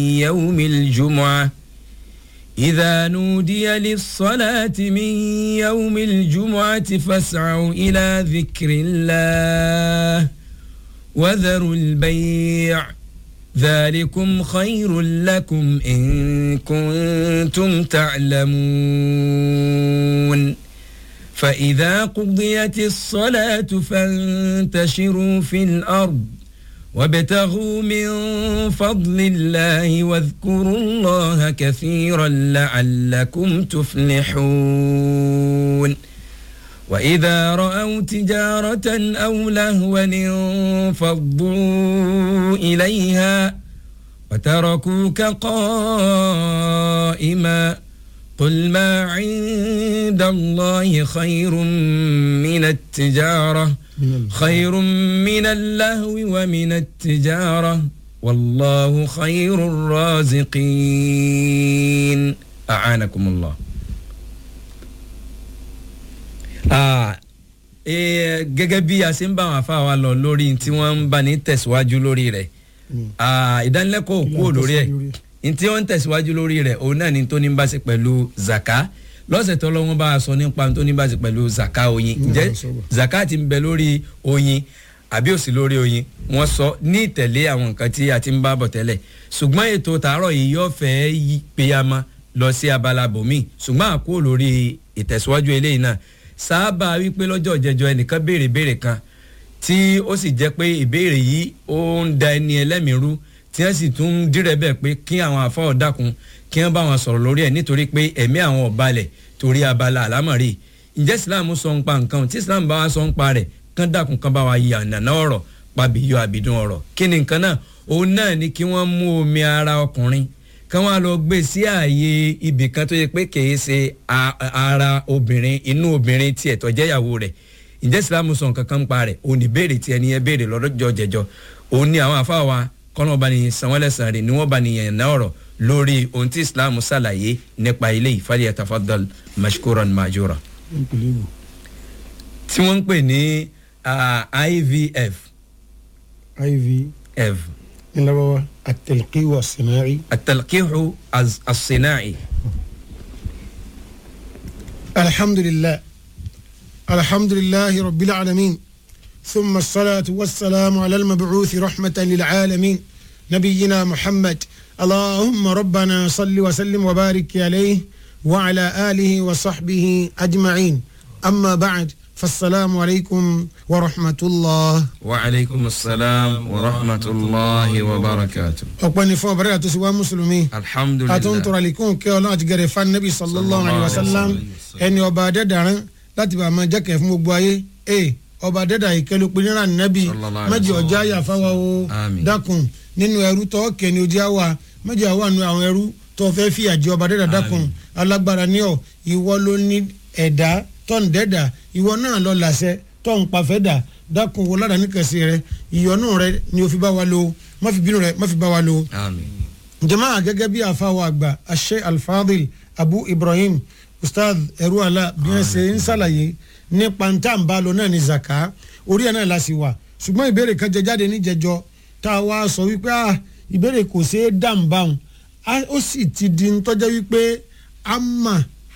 يوم الجمعة إذا نودي للصلاة من يوم الجمعة فاسعوا إلى ذكر الله وذروا البيع ذلكم خير لكم إن كنتم تعلمون فإذا قضيت الصلاة فانتشروا في الأرض وابتغوا من فضل الله واذكروا الله كثيرا لعلكم تفلحون وإذا رأوا تجارة أو لهوا انفضوا إليها وتركوك قائما قل ما عند الله خير من التجارة خير من اللهو ومن التجارة والله خير الرازقين أعانكم الله gẹ́gẹ́ bí a ṣe ń bá àwọn afáwa lọ lórí tí wọ́n ń bá ní tẹ̀síwájú lórí rẹ̀ ìdánilẹ́kọ̀ọ́ kúrò lórí ẹ̀ ntí wọ́n ń tẹ̀síwájú lórí rẹ̀ òun náà ni tó ní bá ṣe pẹ̀lú zaka lọ́sẹ̀ tó lọ́wọ́ bá a sọ nípa tó ní bá ṣe pẹ̀lú zaka oyin ǹjẹ́ zaka ti ń bẹ lórí oyin àbí òsì lórí oyin wọ́n sọ ní ìtẹ̀lé àwọn nǹkan tí a ti ń bá bọ̀ tẹ́lẹ̀ ṣùgbọ́n ètò tààrọ̀ yìí yóò fẹ́ yí péyàmọ́ lọ sí abala bòmí ṣùgbọ́n àkó lórí ìtẹ̀síwájú eléyìí náà sábà wípé lọ́jọ́ ìjẹjọ ẹnìkan béèrè béèrè kan tí ó sì jẹ́ pé ìbéèrè yìí ó ń da ẹni ẹlẹ́mìí rú tí wọ́n sì tún ń dírẹ̀ bẹ́ẹ̀ pé kí àwọn afọ́ dákun kí wọ́n bá wọn sọ̀rọ̀ lórí ẹ̀ nítorí pé ẹ̀mí àwọn ọ̀balẹ̀ torí abala àlámọ̀rí ǹjẹ́ islam sọ ń pa nǹkan tí islam bá wa sọ ń pa rẹ̀ kán dákun kán bá wa yí ànàná ọ̀rọ̀ pàbíyọ àbídùn ọ̀rọ̀ kí ni nǹkan náà òun náà ni kí wọ́n mú omi ara ọkùnrin kán wá lọ gbé sí ààyè ibì kan tó yẹ pé kìí ṣe ara obìnrin inú obìnrin tiẹ̀ tó jẹ́ ìyàwó rẹ̀ ǹjẹ́ islam sọ nǹkan kan ń pa rẹ̀ òun ní béèrè tí ẹni yẹn béèrè lọ́dọ̀ jẹjọ òun ni àwọn àfáà wa kọ́nà ọba ni sanwó-ẹlẹ́sàn rẹ̀ ni wọ́n bá ní yẹn náà ọ̀rọ̀ lórí ohun tí islam ṣàlàyé nípa ilé ìfàlẹ́ yatafadal mashkuran majura. tí wọ́n ń pè ní ivf. ivf. nílọ́wọ́ التلقيح الصناعي التلقيح الصناعي الحمد لله الحمد لله رب العالمين ثم الصلاة والسلام على المبعوث رحمة للعالمين نبينا محمد اللهم ربنا صل وسلم وبارك عليه وعلى آله وصحبه أجمعين أما بعد فالسلام عليكم ورحمة الله وعليكم السلام ورحمة الله وبركاته أقبل فوق بركة سوى مسلمين الحمد لله أتون لكم كي الله أتجري فالنبي صلى الله عليه وسلم أن يبادر دارن لا تبقى ما جاك في مبواي إيه ọba dẹ́dà ìkẹlẹ́ pinira nẹ́bí mẹ́jọ ọjà àyàfáwa o dákun nínú ẹrú tó kẹ́ni ojú àwa mẹ́jọ àwa nu àwọn ẹrú tó fẹ́ fi àjẹ ọba dẹ́dà dákun alágbára ní ọ ìwọ ló ní ẹ̀dá tọ́n dẹ́dà ìwọ náà lọ làṣẹ tọ́n pàfẹ́ dà dákun wo ládàá níkẹsí rẹ ìyọnú rẹ ni o fi bá wa lo má fi bínú rẹ má fi bá wa lo. jama gẹ́gẹ́ bí àfáwọ̀ àgbà ashe alfadil abu ibrahim ustaz ẹrú àlà bí wọ́n ṣe ń ṣàlàyé nípa ntá ń bá lọ náà ní zaka orí ẹ̀ náà la sì wà ṣùgbọ́n ìbéèrè kan jẹ jáde níjẹjọ tá a wá sọ wípé ah ìbéèrè kò ṣeé dàm báwọn ó sì ti di ntọ́jọ́ wípé a mà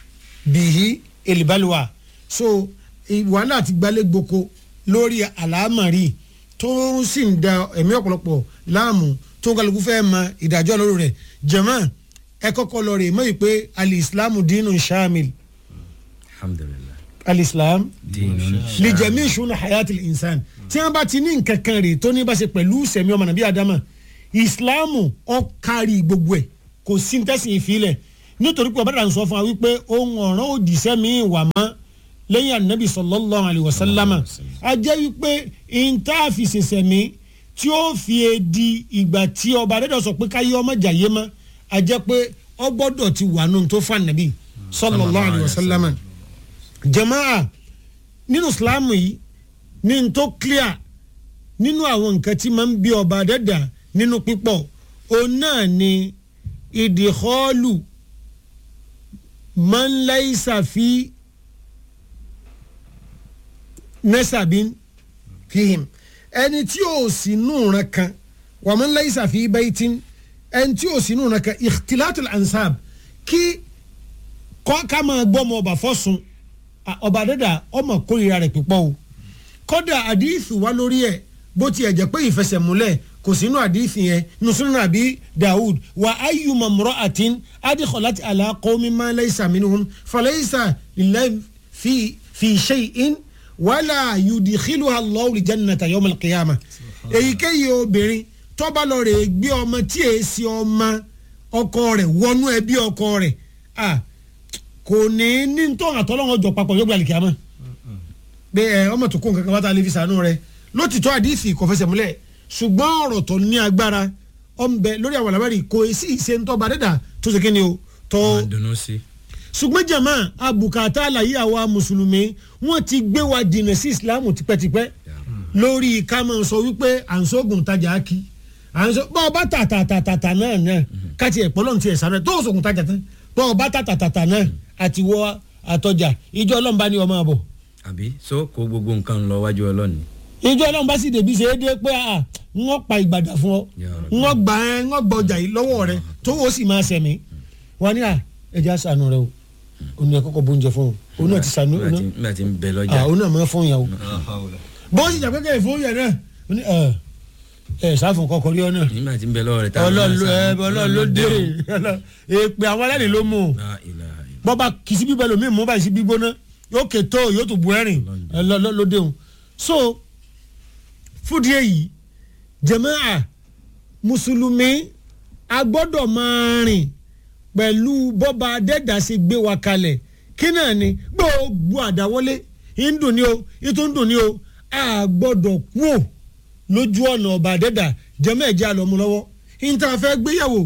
bìí èlìbálùwà so wàhálà ti gbalẹ̀ gboko lórí àlámàrí tó sì ń da ẹ̀mí ọ̀pọ̀lọpọ̀ láàmú tó ń kálukú fẹ́ mọ ìdájọ́ lórí rẹ̀ jẹ̀mọ́ ẹ kọ́kọ́ lọ rè mọ́ ìpè alìsílámù dínú shamil. alhamdulilayi alislam lijami ìṣúná hayati insan tí wọn bá ti ní nǹkan kan rè tó ní bá ṣe pẹ̀lú sẹ̀mí ọmọ nàbí adama ìsìláàmù ọ̀kárí gbogbo ẹ̀ kò sí tẹ̀sí ìfilẹ̀ nítorí pé ọ̀bẹ̀rẹ̀ sọ fún wa wípé ohun ọ̀ràn òdìṣẹ́ mi wà mọ́ lẹ́yìn anabi sallallahu alayhi wa sallama a jẹ́ wípé intaafì ṣẹṣẹ mi tí ó fi di ìgbà tí ọba adẹ́dọ̀ sọ pé káyé ọmọ jàyé mọ́ a jẹ́ pé ọ gbọ́dọ̀ ti wà nù tó fún anabi sallallahu alayhi wa sallama jamaa nínú islam yìí ní n tó clear nínú àwọn nǹkan tí máa ń bí ọba dẹ́dà nínú pípọ̀ òun náà ni ìdìhọ́ọ̀lù máa ń láìsà fi nẹ́sàbín fihim ẹni tí ò sí nù ràn kan wà máa ń láìsà fi baitin ẹni tí ò sínú rẹ̀ kẹ́ ikhtilatul ansab kí kọ́ ká máa gbọ́ ọmọ ọba fọ́sùn ọba dẹ́dà ọmọ kórìíra rẹ̀ pípọ́ o kódà àdìsí wa lórí ẹ̀ bó tiẹ̀ jẹ́ pé ìfẹsẹ̀múlẹ̀ kò sínú àdìsí yẹn nùsùnú àbí Dawud wa ayyuma mra'atin adkhalat ala qawmin ma laysa minhum falaysa lillahi fi fi shay'in wala yudkhiluha Allahu al-jannata yawm al-qiyamah èyíkéyìí obìnrin tó bá lọ rè gbé ọmọ tí èsì ọmọ ọkọ rẹ̀ wọnú ẹbí ọkọ rẹ̀ ah kò ní ní tó àtọ́lọ́wọ́n jọ papọ̀ yóò gba àlìkàmọ́ pé ẹ ọmọ tó kó nǹkan kan wá tá a lè fi sànú rẹ lótìtọ́ àdìsí kò fẹsẹ̀ múlẹ̀ ṣùgbọ́n ọ̀rọ̀ tó ní agbára ọ̀nbẹ lórí àwọn àlámárì kò sí ìṣe ń tọ́ba dẹ́dà tó ṣe kíni o tó. wọn dùnú sí. ṣùgbọ́n jàmá àbùkátà àlàyé àwa mùsùlùmí wọ́n ti gbé wa dìnnà sí ìsìlámù tipẹ́tipẹ́ lórí ká máa sọ wípé à ń sóògùn tajà kí à ń sọ bọ́ ọba tàtàtàtà náà náà káti ẹ̀ pọ́lọ́n ti ẹ̀ sáré tó sóògùn tajà tán bọ́ ọba tàtàtàtà náà àti wọ àtọjà ìjọ ọlọ́mùbá ni ọmọ àbọ̀ àbí so kó gbogbo nǹkan lọ wájú ọlọ́ni. ìjọ ọlọ́run bá sì débi ṣe é dé pé à wọ́n pa ìgbàdà fún ọ wọ́n gbà ẹ́ wọ́n gbà ọjà yìí lọ́wọ́ rẹ tó o sì máa ṣẹ̀mí wọ́n ní à ẹja sànù rẹ o òun ni ẹ kọ́kọ́ bóúnjẹ fún o òun náà ti sànù òun nígbà tí ń bẹ lọ́jà. náà òun náà máa fún yàn o bó sì jà pẹ́kẹ́ ìfowó yẹn náà ó ní ẹ ẹ sáfún kọkọ rí ọ náà nígbà tí ń bẹ lọ́wọ́ rẹ̀ tá ọlọ́run ló dé èpè àwọn alẹ́ ló mú o bọ́ba kìsí bíbẹ́ lomi mú báyìí sí gbígbóná yóò kètò yóò tún bu ẹ̀rìn lóde òun so fúdi èyí jàmáà mùsùlùmí a gbọ́dọ̀ máa rìn pẹ̀lú bọ́ba adẹ́dà ṣe gbé wa kalẹ̀ kí náà ni gbogbo àdáwọlé ìdùn ni o ìtún dùn ni o a gbọ́dọ̀ kú ò lójú ọ̀nà ọba adẹ́dà jàmáà ẹ̀jẹ̀ àlọ́mú lọ́wọ́ ìta fẹ́ gbéyàwó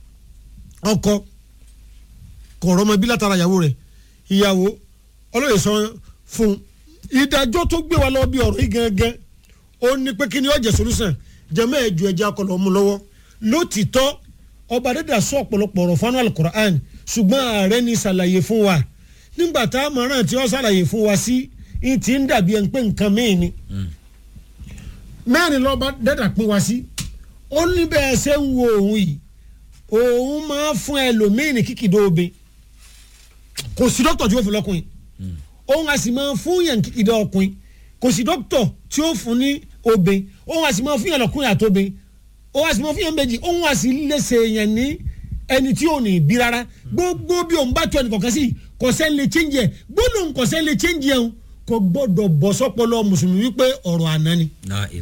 ọkọ kọ̀ọ̀rọ̀ ọmọ ibi látara ìyàwó rẹ̀ ìyàwó ọlọ́yẹ̀ sọ fún ìdájọ́ tó gbé wa lọ bí ọ̀rọ̀ yìí gangan ó ní pé kí ni ọ̀jẹ̀ solúsàn jẹ́mọ́ ẹ̀jọ̀ ẹ̀jẹ̀ akọlọ̀ ọmú lọ́wọ́ lótìtọ́ ọba dẹ́dà sọ ọ̀pọ̀lọpọ̀ ọ̀rọ̀ fún alukur'an ṣùgbọ́n ààrẹ ní ṣàlàyé fún wa nígbà tá a mọ̀ràn tí ó ṣàlàyé fún wa sí i ti ń dàbí ẹni pé nǹkan mìíràn ni mẹ́rin lọ́ba dẹ́dà pín wa sí ó ní bẹ́ẹ̀ ṣe ń wo òun yìí òun máa fún ẹlòmíín ní kíkìdó obe kò sí dókítà tí ó fi lọ́kùnrin òun a sì máa fún yàn kíkìdá ọkùnrin kò sí dókítà tí ó fún ní obe òun a sì máa fún yàn lọ́kùnrin àtòbe òun a sì máa fún yàn méjì òun a sì léṣe yàn ní ẹni tí ò ní bí rárá gbogbo bí òun bá tó ẹnì kọ̀ọ̀kan sí kò sẹ́ni lè change ẹ̀ gbólóhùn kò sẹ́ni lè change ẹ̀ kò gbọ́dọ̀ bọ́ sọ́pọ̀lọ́ mùsùlùmí wípé ọ̀rọ̀ àná ni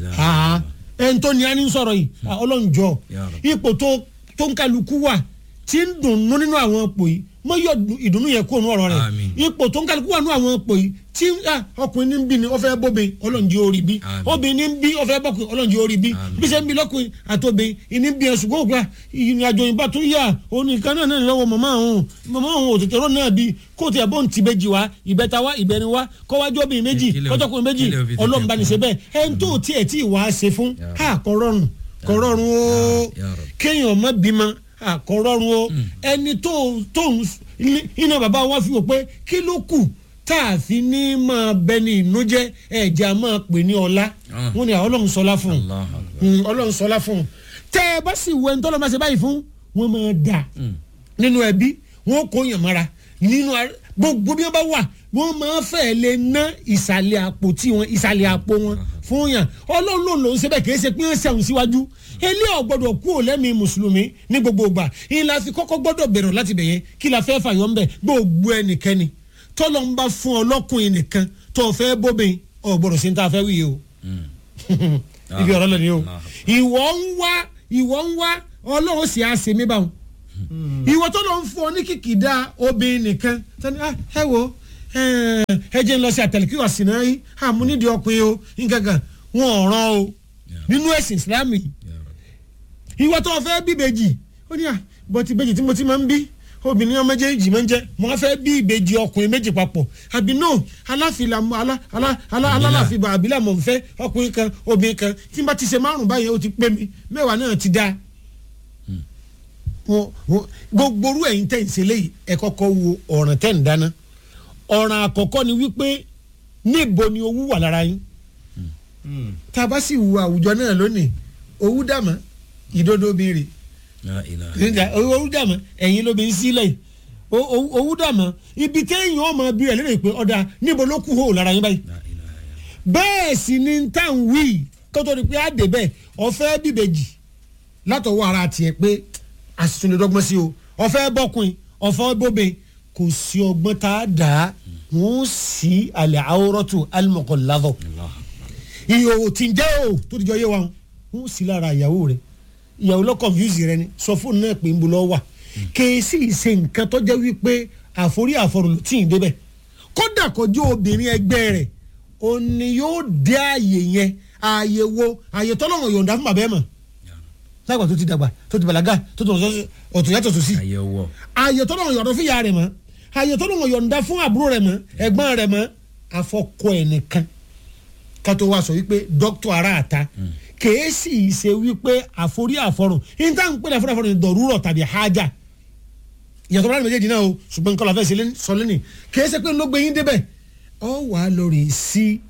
ẹni tó ní a ní sọ̀rọ̀ yìí ọlọ́njọ́ ipò tó ń kálukú wà tí ń dùnnú nínú àwọn ipò yìí mọ yọ ìdùnnú yẹn kó nu ọ̀rọ̀ rẹ̀ ipò tó ń kálukú wà nínú àwọn ipò yìí tí ọkùnrin ní ń bí ni ó fẹ́ bóbe ọlọ́njẹ́ orí bí obìnrin ní ń bí ó fẹ́ bọ́kùnrin ọlọ́njẹ́ orí bí bí ṣe ń bí lọ́kùnrin àtòbìnrin ìní ń bí ẹ̀ ṣùgbọ́n òkúra ìrìn àjò ìbá tó yà òun nìkan náà náà lọ́wọ́ màmá òun màmá òun òtètè rò náà bí kó tiẹ̀ bó ń ti méjì wá ìbẹ́ta wá ìbẹ́rin wá kọ́wájú obìnrin méjì kọ́jọ́kùnrin méjì ọlọ́mùbánisẹ́ bẹ́ẹ̀ ẹni tó tiẹ̀ tí ì wá ṣe fún kọ́rọ́rùn kọ́rọ́rùn ó kéèyàn má bímọ àkọ́rọ́rùn o ẹni tó tó iná bàbá wa fi wò pé kí ló kù tá a fi ní máa bẹ ní inú jẹ ẹ̀jẹ̀ a máa pè ní ọlá wọn ni ọlọ́run sọlá fún un ọlọ́run sọlá fún un tẹ́ ẹ bá sì wọ ẹni tọ́lọ́ máa ṣe báyìí fún wọn máa dà nínú ẹbí wọn kò yàn mọ́ra nínú gbogbo bí wọn bá wà wọn máa fẹ́ lè ná ìsàlẹ̀ àpò tí wọn ìsàlẹ̀ àpò wọn fún yàn ọlọ́run ló lòún ṣe bẹ́ẹ̀ kì í ṣe pé wọ́n ṣẹ̀wọ̀n síwájú ilé ọ̀gbọ́dọ̀ kú ò lẹ́mìí mùsùlùmí ní gbogbo ìgbà ìlà fi kọ́kọ́ gbọ́dọ̀ bẹ̀rẹ̀ láti bẹ̀yẹn kí la fẹ́ fàyọ̀ ńbẹ gbogbo ẹnikẹ́ni tọ́lọ́ ń bá fún ọlọ́kùnrin nìkan tó o fẹ́ bóbin ọ̀gbọ́dọ̀ sí ní ta fẹ́ wíyẹ o ibi ọ̀rọ̀ lónìí o ìwọ ń wá ìwọ ń wá ọlọ́run sì á ṣe mí báwọn ìwọ tọ́lọ́ ń fún ọ ní kìkìdá obìnrin nìkan tani ẹ wo ẹ jẹ́ ń lọ sí àtẹ̀lẹ́kí wà sí náà yìí àmúnídìí ọkùnrin o nǹkan kan wọn ò rán o nínú ẹ̀sìn Islam yìí ìwọ tó fẹ́ bí ìbejì ó ní à bọ́tí ìbejì tí mo ti máa ń bí obìnrin ọmọ méjèèjì máa ń jẹ mo fẹ́ bí ìbejì ọkùnrin méjì papọ̀ àbí no aláfilà alálàfibà àbílà mọ̀ n fẹ́ ọkùnrin kan obìnrin kan tí n bá ti ṣe márùn báyìí ó ti pé mi mẹ́wàá náà ti dáa gbogbo orú ẹ̀yin tẹ̀ ń ṣe léyìí ẹ kọ́kọ́ wo ọ̀ràn tẹ̀ ń dáná ọ̀ràn àkọ́kọ́ ni wípé níbo ni owó wà lára yín tá a bá sì wo àwùjọ náà lónìí owó dàmọ́ ìdodo bìrì La ilaha. nígbà owó dàmọ́ ẹ̀yin ló bí ń sílẹ̀ yìí O- o- owó dàmọ́ ibi téèyàn ọmọ bí rẹ̀ lérè pé ọ̀dà níbo ló kú hó lára yín báyìí La ilaha. bẹ́ẹ̀ sì ni tá à ń wí kótó ni pé á dé bẹ́ẹ̀ ọ̀fẹ́ bíbejì látọwọ́ ara tiẹ̀ pé àṣìṣe lè dọ́gbọ́n sí o ọ̀fẹ́ bọ́kùn ọ̀fẹ́ bóbe kò sí ọgbọ́n tá a dà á wọ́n sì alẹ́ àwòrọ́tò alimọ̀kọ́ lábọ̀ Allah. ìhòòhò tí ń jẹ́ o tó ti jọ yé wa wọ́n sì lára ìyàwó rẹ̀ ìyàwó lọ́ confuse rẹ ni sọ fóònù náà pé ń bo lọ́ wà kèésì ṣe nǹkan tó jẹ́ wípé àforí àforò ló tì í débẹ̀ kódà kọjú obìnrin ẹgbẹ́ rẹ̀ ó ní yóò dé ààyè yẹn ààyè wo ààyè tọ́lọ́run yọ̀ǹda fún bàbá ẹ̀ mọ̀ lágbà tó ti dàgbà tó ti bàlágà tó ti ọ̀tún yàtọ̀ tó sí àyẹ̀wò. ààyè tọ́lọ́run yọ̀ǹda fún ìyá rẹ̀ mọ́ ààyè tọ́lọ́run yọ̀ǹda fún àbúrò rẹ̀ mọ́ ẹ̀gbọ́n rẹ̀ mọ́ afọkọ ẹ̀ nìkan kátó wá sọ wípé dókítà ara àta kèésì ṣe wípé àforí àfọrùn níta ń pèlè àforí àfọrùn dọ̀rúrọ̀ tàbí hájà ìyàtọ̀ bá méjèèjì náà o ṣùgbọ́n nǹkan lọ́fẹ́ sílẹ̀ sọ lẹ́nì kèésì pé ló gbé yín débẹ̀ ọ wàá lórí sí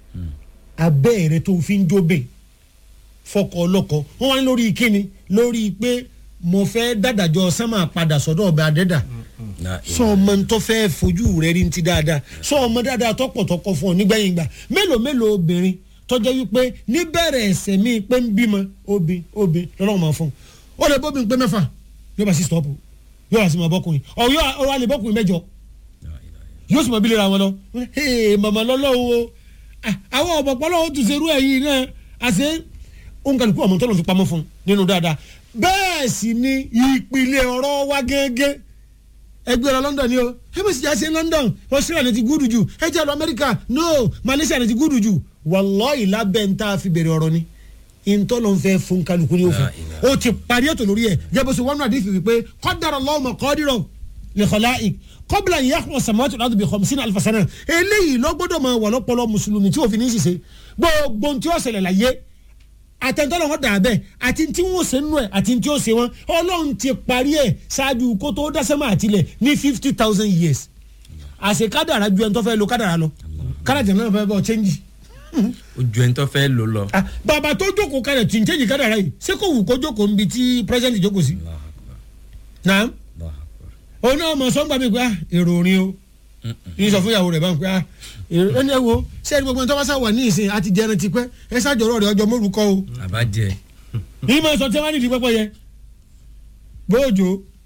abẹ́ rẹ tó fi ń jóbe fọkọ ọlọ́kọ wọ́n wá ní lórí kíni lórí pé mo fẹ́ dàdàjọ sánmà padà sọ́dọ̀ ọba adẹ́dà La sọ ọmọ tó fẹ́ fojú rẹ rí ti dáadáa sọ ọmọ dáadáa tọpọtọkọ fún ọ nígbẹ̀yìn gbà mélòó mélòó obìnrin tọjọ́ wípé níbẹ̀rẹ̀ ẹ̀sẹ̀ mi pé ń bímọ obì obì lọ́nà máa fún un ó lè bóbi pé mẹ́fà yóò bá sí stọ́ọ̀pù yóò bá sí máa bọ́kùnrin ọ̀ yóò ọ wá lè bọ́kùnrin mẹ́jọ yóò sì máa bí lera wọn lọ ee màmá lọ́lọ́wọ́ o Ah, àwọn ọ̀pọ̀pọ̀ lọ́wọ́ tún ṣerú ẹ̀yìn náà àṣẹ òǹkàlùkù ọmọ tó lọ́n fi pamọ́ fún un nínú dáadáa bẹ́ẹ̀ sì ni ìpìlẹ̀ ọ̀rọ̀ wa gẹ́gẹ́ ẹgbẹ́ lọ London ni o ẹgbẹ́ sì já sí London Australia ni ti gúdù jù ẹ jẹ́ lọ America no Malaysia ni ti gúdù jù wallahi lábẹ́ ń tá a fi bẹ̀rẹ̀ ọ̀rọ̀ ni ìntọ́ ló ń fẹ́ fún kálukú ní òfin La ilaha. o ti parí ètò lórí ẹ̀ jẹ́ bó ṣe wọ́n náà dé fi wípé qaddara Allahu maqadira li khalaiq qabla an yakhluqa samawati wal ardi bi khamsina alfa sana eléyìí ló gbọ́dọ̀ máa wà lọ́pọ̀lọ́ mùsùlùmí tí òfin ní ṣiṣẹ́ gbogbo tí ó ṣẹlẹ̀ láyé àtẹ̀ntọ́lọ́ wọn dà bẹ́ẹ̀ àti tí wọ́n ṣe nú ẹ̀ àti tí ó ṣe wọn ọlọ́run ti parí ẹ̀ ṣáájú kó tó dásẹ́mọ̀ àtìlẹ̀ ní fifty thousand years àṣẹ kádàrá ju ẹni tó fẹ́ lo kádàrá lọ kádàrá náà fẹ́ bọ́ chẹ́ńjì ojú ẹni tó fẹ́ lò lọ. Ah, bàbá tó jókòó kádàrá tí ń chẹ́ńjì kádàrá yìí ṣé kò wù kó jókòó níbi tí president jókòó sí. Allahu Akbar. náà Allahu Akbar. òun náà mọ̀ sọ́ngbà mi pé ah èrò orin o yín sọ fún ìyàwó rẹ̀ báwọn pé ah èrò ẹni ẹ wo sẹ́ni gbogbo ẹni tó bá sá wà ní ìsìn àti jẹrin ti pẹ́ ẹ ṣáàjọrọ̀ rẹ̀ ọjọ́ mórúkọ o àbájẹ. yìí máa sọ tí wọ́n á nídìí pẹ́pẹ́ yẹ bóòjò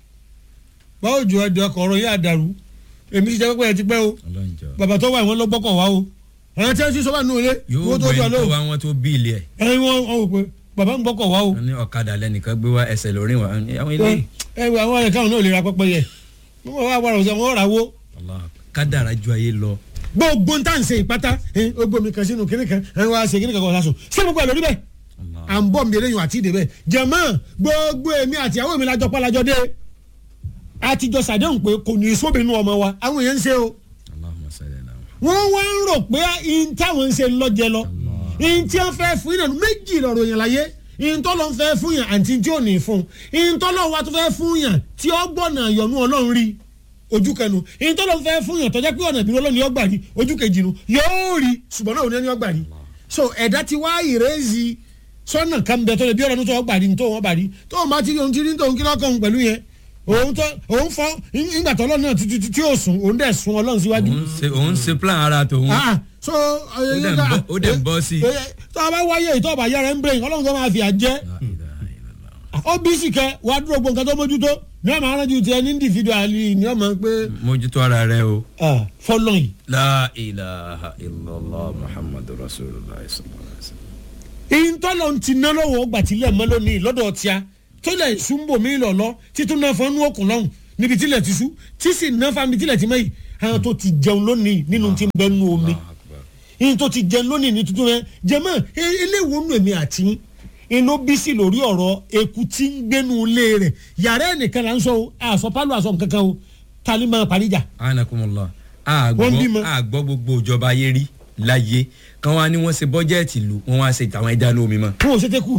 bóòjò ẹ̀dùn ọkọ̀ ọ̀rọ̀ yìí àdàrú èmi ti jẹ́ pẹ́pẹ́ yẹ ti pẹ́ o ọlọ́njọ́. bàbá tó wà wọ́n lọ gbọ́kọ̀ wá o àwọn tí wọ́n ti sọ wà nínú ilé yóò owó tó gbọ́ jọ ẹni lọ tó wá wọn tó bí ilé ẹ̀. ẹ̀yin wọn wọn wò pé bàbá ń gbọ́kọ̀ wá o wọ́n ní ọ̀kadà lẹ́nìkan gbé wá ẹsẹ̀ lórí wọn. àwọn ilé ẹ ẹ wọ àwọn ẹ̀ka òun náà lè ra pẹ́pẹ́ yẹ wọ́n wá wà rọ̀ wọ́n rà wó Allahu Akbar. kádàrá ju ayé lọ. gbogbo ń tà ń ṣe ìpátá ẹ ó gbómi kan sínú kíní kan ẹ wá ṣe kíní kan kọ́ ọ̀sán ṣé gbogbo ẹ̀ lórí bẹ́ẹ̀ Allah. à ń bọ̀ mi eléyìí àti ìdè bẹ́ẹ̀ jẹ̀mọ́ gbogbo èmi àti àwọn èmi lájọ pálajọ dé àtijọ́ sàdéhùn pé kò ní í sóbìnrin ọmọ wa àwọn èèyàn ń ṣe o Allahumma salli ala Muhammad. wọ́n wá ń rò pé ihun táwọn ń ṣe lọ́jẹ lọ ihun tí wọ́n fẹ́ fún yàn méjì lọ́rọ̀ yẹn láyé ihun tó lọ́n fẹ́ fún yàn àti tí ò ní fún ihun tó lọ́n wá tó fẹ́ fún yàn tí ó gbọ́nà yọ̀nù ọlọ́run rí ojú kẹnu ihun tó lọ́n fẹ́ fún yàn tó jẹ́ pé ọ̀nà ìbínú ọlọ́run ni ó gbà rí ojú kejì nu yóò rí ṣùgbọ́n náà ò ní ẹni ó gbà rí so ẹ̀dá ti wá ìrẹ́sì sọ́nà kan bẹ tó lè bí ọ̀rọ̀ tó gbà rí tó wọ́n gbà rí tó wọ́n bá ti rí ohun tí rí tóun kí lọ́kàn pẹ̀lú yẹn òun tó òun fọ́ ìgbà tó ọlọ́run náà ti- ti- tí yóò sùn òun dẹ̀ sun ọlọ́run síwájú òun ṣe òun ṣe plan ara tòun. ah so dẹ̀ ń bọ́- ó dẹ̀ ń bọ́ sí i. tó a bá wáyé ìtọ́ ọba yára ń brain ọlọ́run tó máa fi àjẹ́ La ilaha illallah. ó bí sì kẹ wàá dúró gbọ̀ǹkan tó mójútó ní ọmọ arájú tiẹ̀ ní individually ní ọmọ pé mójútó ara rẹ o. fọlọ́n yìí. la ilaha illallah muhammadu rasulillah sallallahu alaihi wa sallam. ìtọ́lọ̀ ti ná lọ́wọ́ ọgbà tílẹ̀ mọ́ lónìí lọ́dọ̀ tíá tó lẹ̀ súnbò mí lọ́lọ́ títún náà fọ́nú òkun lọ́hùn níbi tílẹ̀ ti sú tí sì ná fámi tílẹ̀ ti mọ́ yìí àwọn tó ti jẹun lónìí nínú tí ń bẹ nú omi Allahu akbar. yìí tó ti jẹun lónìí ní tuntun yẹn jẹmọ eléwo nù èmi àti yín inú bísí lórí ọ̀rọ̀ eku tí ń gbénu ilé rẹ̀ yàrá ẹnìkan là ń sọ o àṣọ pálọ àṣọ nǹkankan o tali máa paríjà. anakumula Wọ́n bímọ. àgbọ̀ àgbọ̀ gbogbo ìjọba ayé rí láyé kan wá ní wọ́n ṣe bọ́jẹ́ẹ̀tì lù wọ́n wá ṣe tàwọn ẹja ní omi mọ́ fún òṣèté kù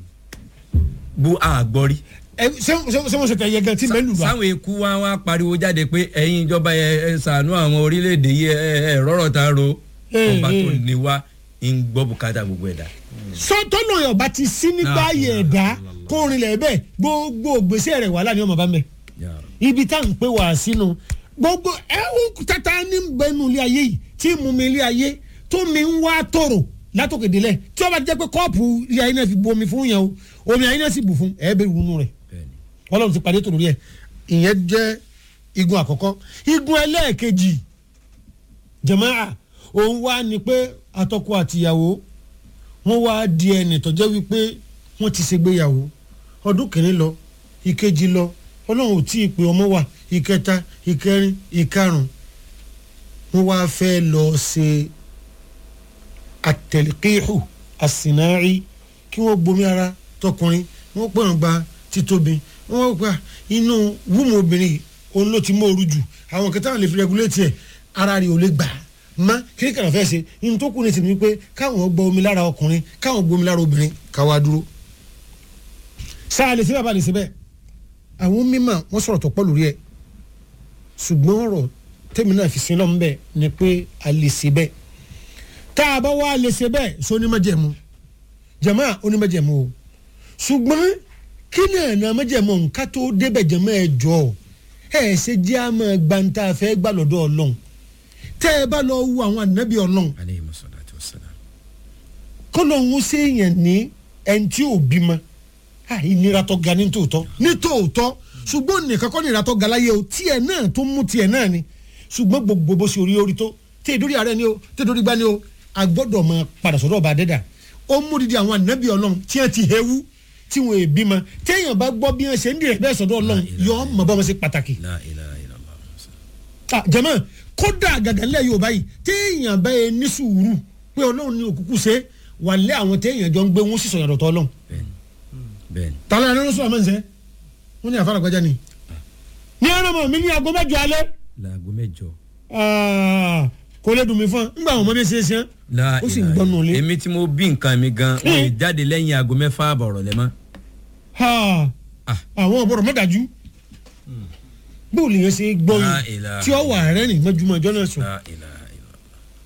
bó àgbọ̀ rí. ẹ ṣé ṣé- ṣé wọ́n ṣètò ẹ̀yẹ gan tí mẹ́lù wa. sáwọn eku wá wá pariwo jáde pé ẹ̀yin ìjọba ẹ ẹ ṣàánú àwọn orílẹ̀-èdè yìí ẹ ẹ rọ́rọ̀ ta ro Eh, ọba tó eh. ní wá ń gbọ́ bùkátà gbogbo ẹ̀dá. sọtọ́nà ọba ti sí nígbà La ayé ilaha ẹ̀dá illallah. kó rinlẹ̀ bẹ́ẹ̀ gbogbo gbèsè rẹ̀ wàhálà ni ọmọ bá ń bẹ̀ Ya Rabbi. ibi tá à ń pè wá sínú gbogbo ẹ̀hún tata ní bẹnu ilé ayé yìí tí mú mi ilé ayé tó mi ń wá tòrò látòkè délẹ̀ tí ó bá jẹ́ pé kọ́ọ̀pù ilé ayé náà fi bu omi fún yẹn o omi ayé náà sì bù fún ẹ̀ bẹ́ẹ̀ wúnú rẹ̀ Bẹ́ẹ̀ni. ọlọ́run ti parí ètò lórí ẹ̀ ìyẹn jẹ́ igun àkọ́kọ́ igun ẹlẹ́ẹ̀kejì jàmáà òun wá ní pé àtọkọ àtìyàwó wọ́n wá di ẹnì tó jẹ́ wípé wọ́n ti ṣègbéyàwó ọdún kìíní lọ ìkejì lọ ọlọ́run ò tí ì pé ọmọ wà ìkẹta ìkẹrin ìkarùn wọ́n wá fẹ́ lọ ṣe àtẹ̀lékéhù àsìnárí kí wọ́n gbomi ara tọkùnrin wọ́n pọ̀n gba títóbi wọ́n gba inú wúmu obìnrin yìí, òun ló ti mú ooru jù àwọn kẹta wọn lè fi rẹgulétì ẹ̀ ara rẹ̀ ò lè gbà má kí kàrà fẹ́ ṣe inú tó kù ní tìǹbù pé káwọn gbọ́ omi lára ọkùnrin káwọn gbọ́ omi lára obìnrin káwa dúró sáà lè ṣe bàbá lè ṣe bẹ́ẹ̀ àwọn mímọ̀ wọ́n sọ̀rọ̀ tó pọ̀ lórí ẹ̀ ṣùgbọ́n ọ̀rọ̀ tẹ́mi náà fi sin lọ́mú bẹ́ẹ̀ ni pé a lè ṣe bẹ́ẹ̀ tá a bá wá lè ṣe bẹ́ẹ̀ sọ onímọ̀jẹ̀mú jẹ̀mọ́ onímọ̀jẹ̀mú o ṣùgbọ́n kí ni ẹ̀nà mọ̀jẹ̀mú nǹka tó débẹ̀ jẹ̀mọ́ ẹ̀ jọ ẹ̀ ṣe jẹ́ àmọ́ gbàǹtà fẹ́ gbà lọ́dọ̀ ọlọ́run tẹ́ ẹ bá lọ wo àwọn ànábì ọlọ́run aleyhi masalatu wasalam. kọlọ́hún séèyàn ní ẹni tí ò bímọ à ìnira tó ga ní tòótọ́ ní tòótọ́ ṣùgbọ́n nìkan kọ́ nìira tó ga láyé o tiẹ̀ náà tó mú tiẹ̀ náà ni ṣùgbọ́n gbogbo bó ṣe orí orí tó tí èdórí ààrẹ ni o tí èdórí gbá ni o a gbọ́dọ̀ máa padà sọ́dọ̀ ọba adẹ́dà ó mú didi àwọn ànábì ọlọ́run tí wọ́n ti hewu tí wọ́n è bímọ téèyàn bá gbọ́ bí wọ́n ṣe ń dìrẹ̀ bẹ́ẹ̀ sọ́dọ̀ ọlọ́run yọ ọ́ mọ̀ bá wọn ṣe pàtàkì la ilaha illallah. Ah, jẹ́mọ́ kódà gàgàlẹ́ yorùbá yìí téèyàn bá yẹ ní sùúrù pé ọlọ́run ní òkùnkùn ṣe wà lé àwọn téèyàn jọ ń gbé wọn sì sọ̀yàn dọ̀tọ̀ ọlọ́run bẹ́ẹ̀ni bẹ́ẹ̀ni. tààlà ẹni lọ́sọ̀ àmọ́ ǹsẹ́ wọ́n ní àfàrà gbájá ni. ní ọ̀nà mọ̀ mí ní aago mẹ́jọ alẹ́ laago mẹ́jọ. Ah, kò lè dùn mí fún un ńgbà àwọn ọmọdé ṣe é ṣe la ó sì ń ilaha gbọ́nù ilé. èmi tí mo bí nǹkan mi gan wọn lè jáde lẹ́yìn aago mẹ́fà àbọ̀rọ̀ lẹ́mọ́. Ha, Ah. àwọn ọ̀bọ̀rọ̀ mọ́dájú bó lè yẹn ṣe gbọ́ La yìí ilaha tí ó wà rẹ́rìn mọ́júmọ́ ọjọ́ náà sùn la ilaha illallah.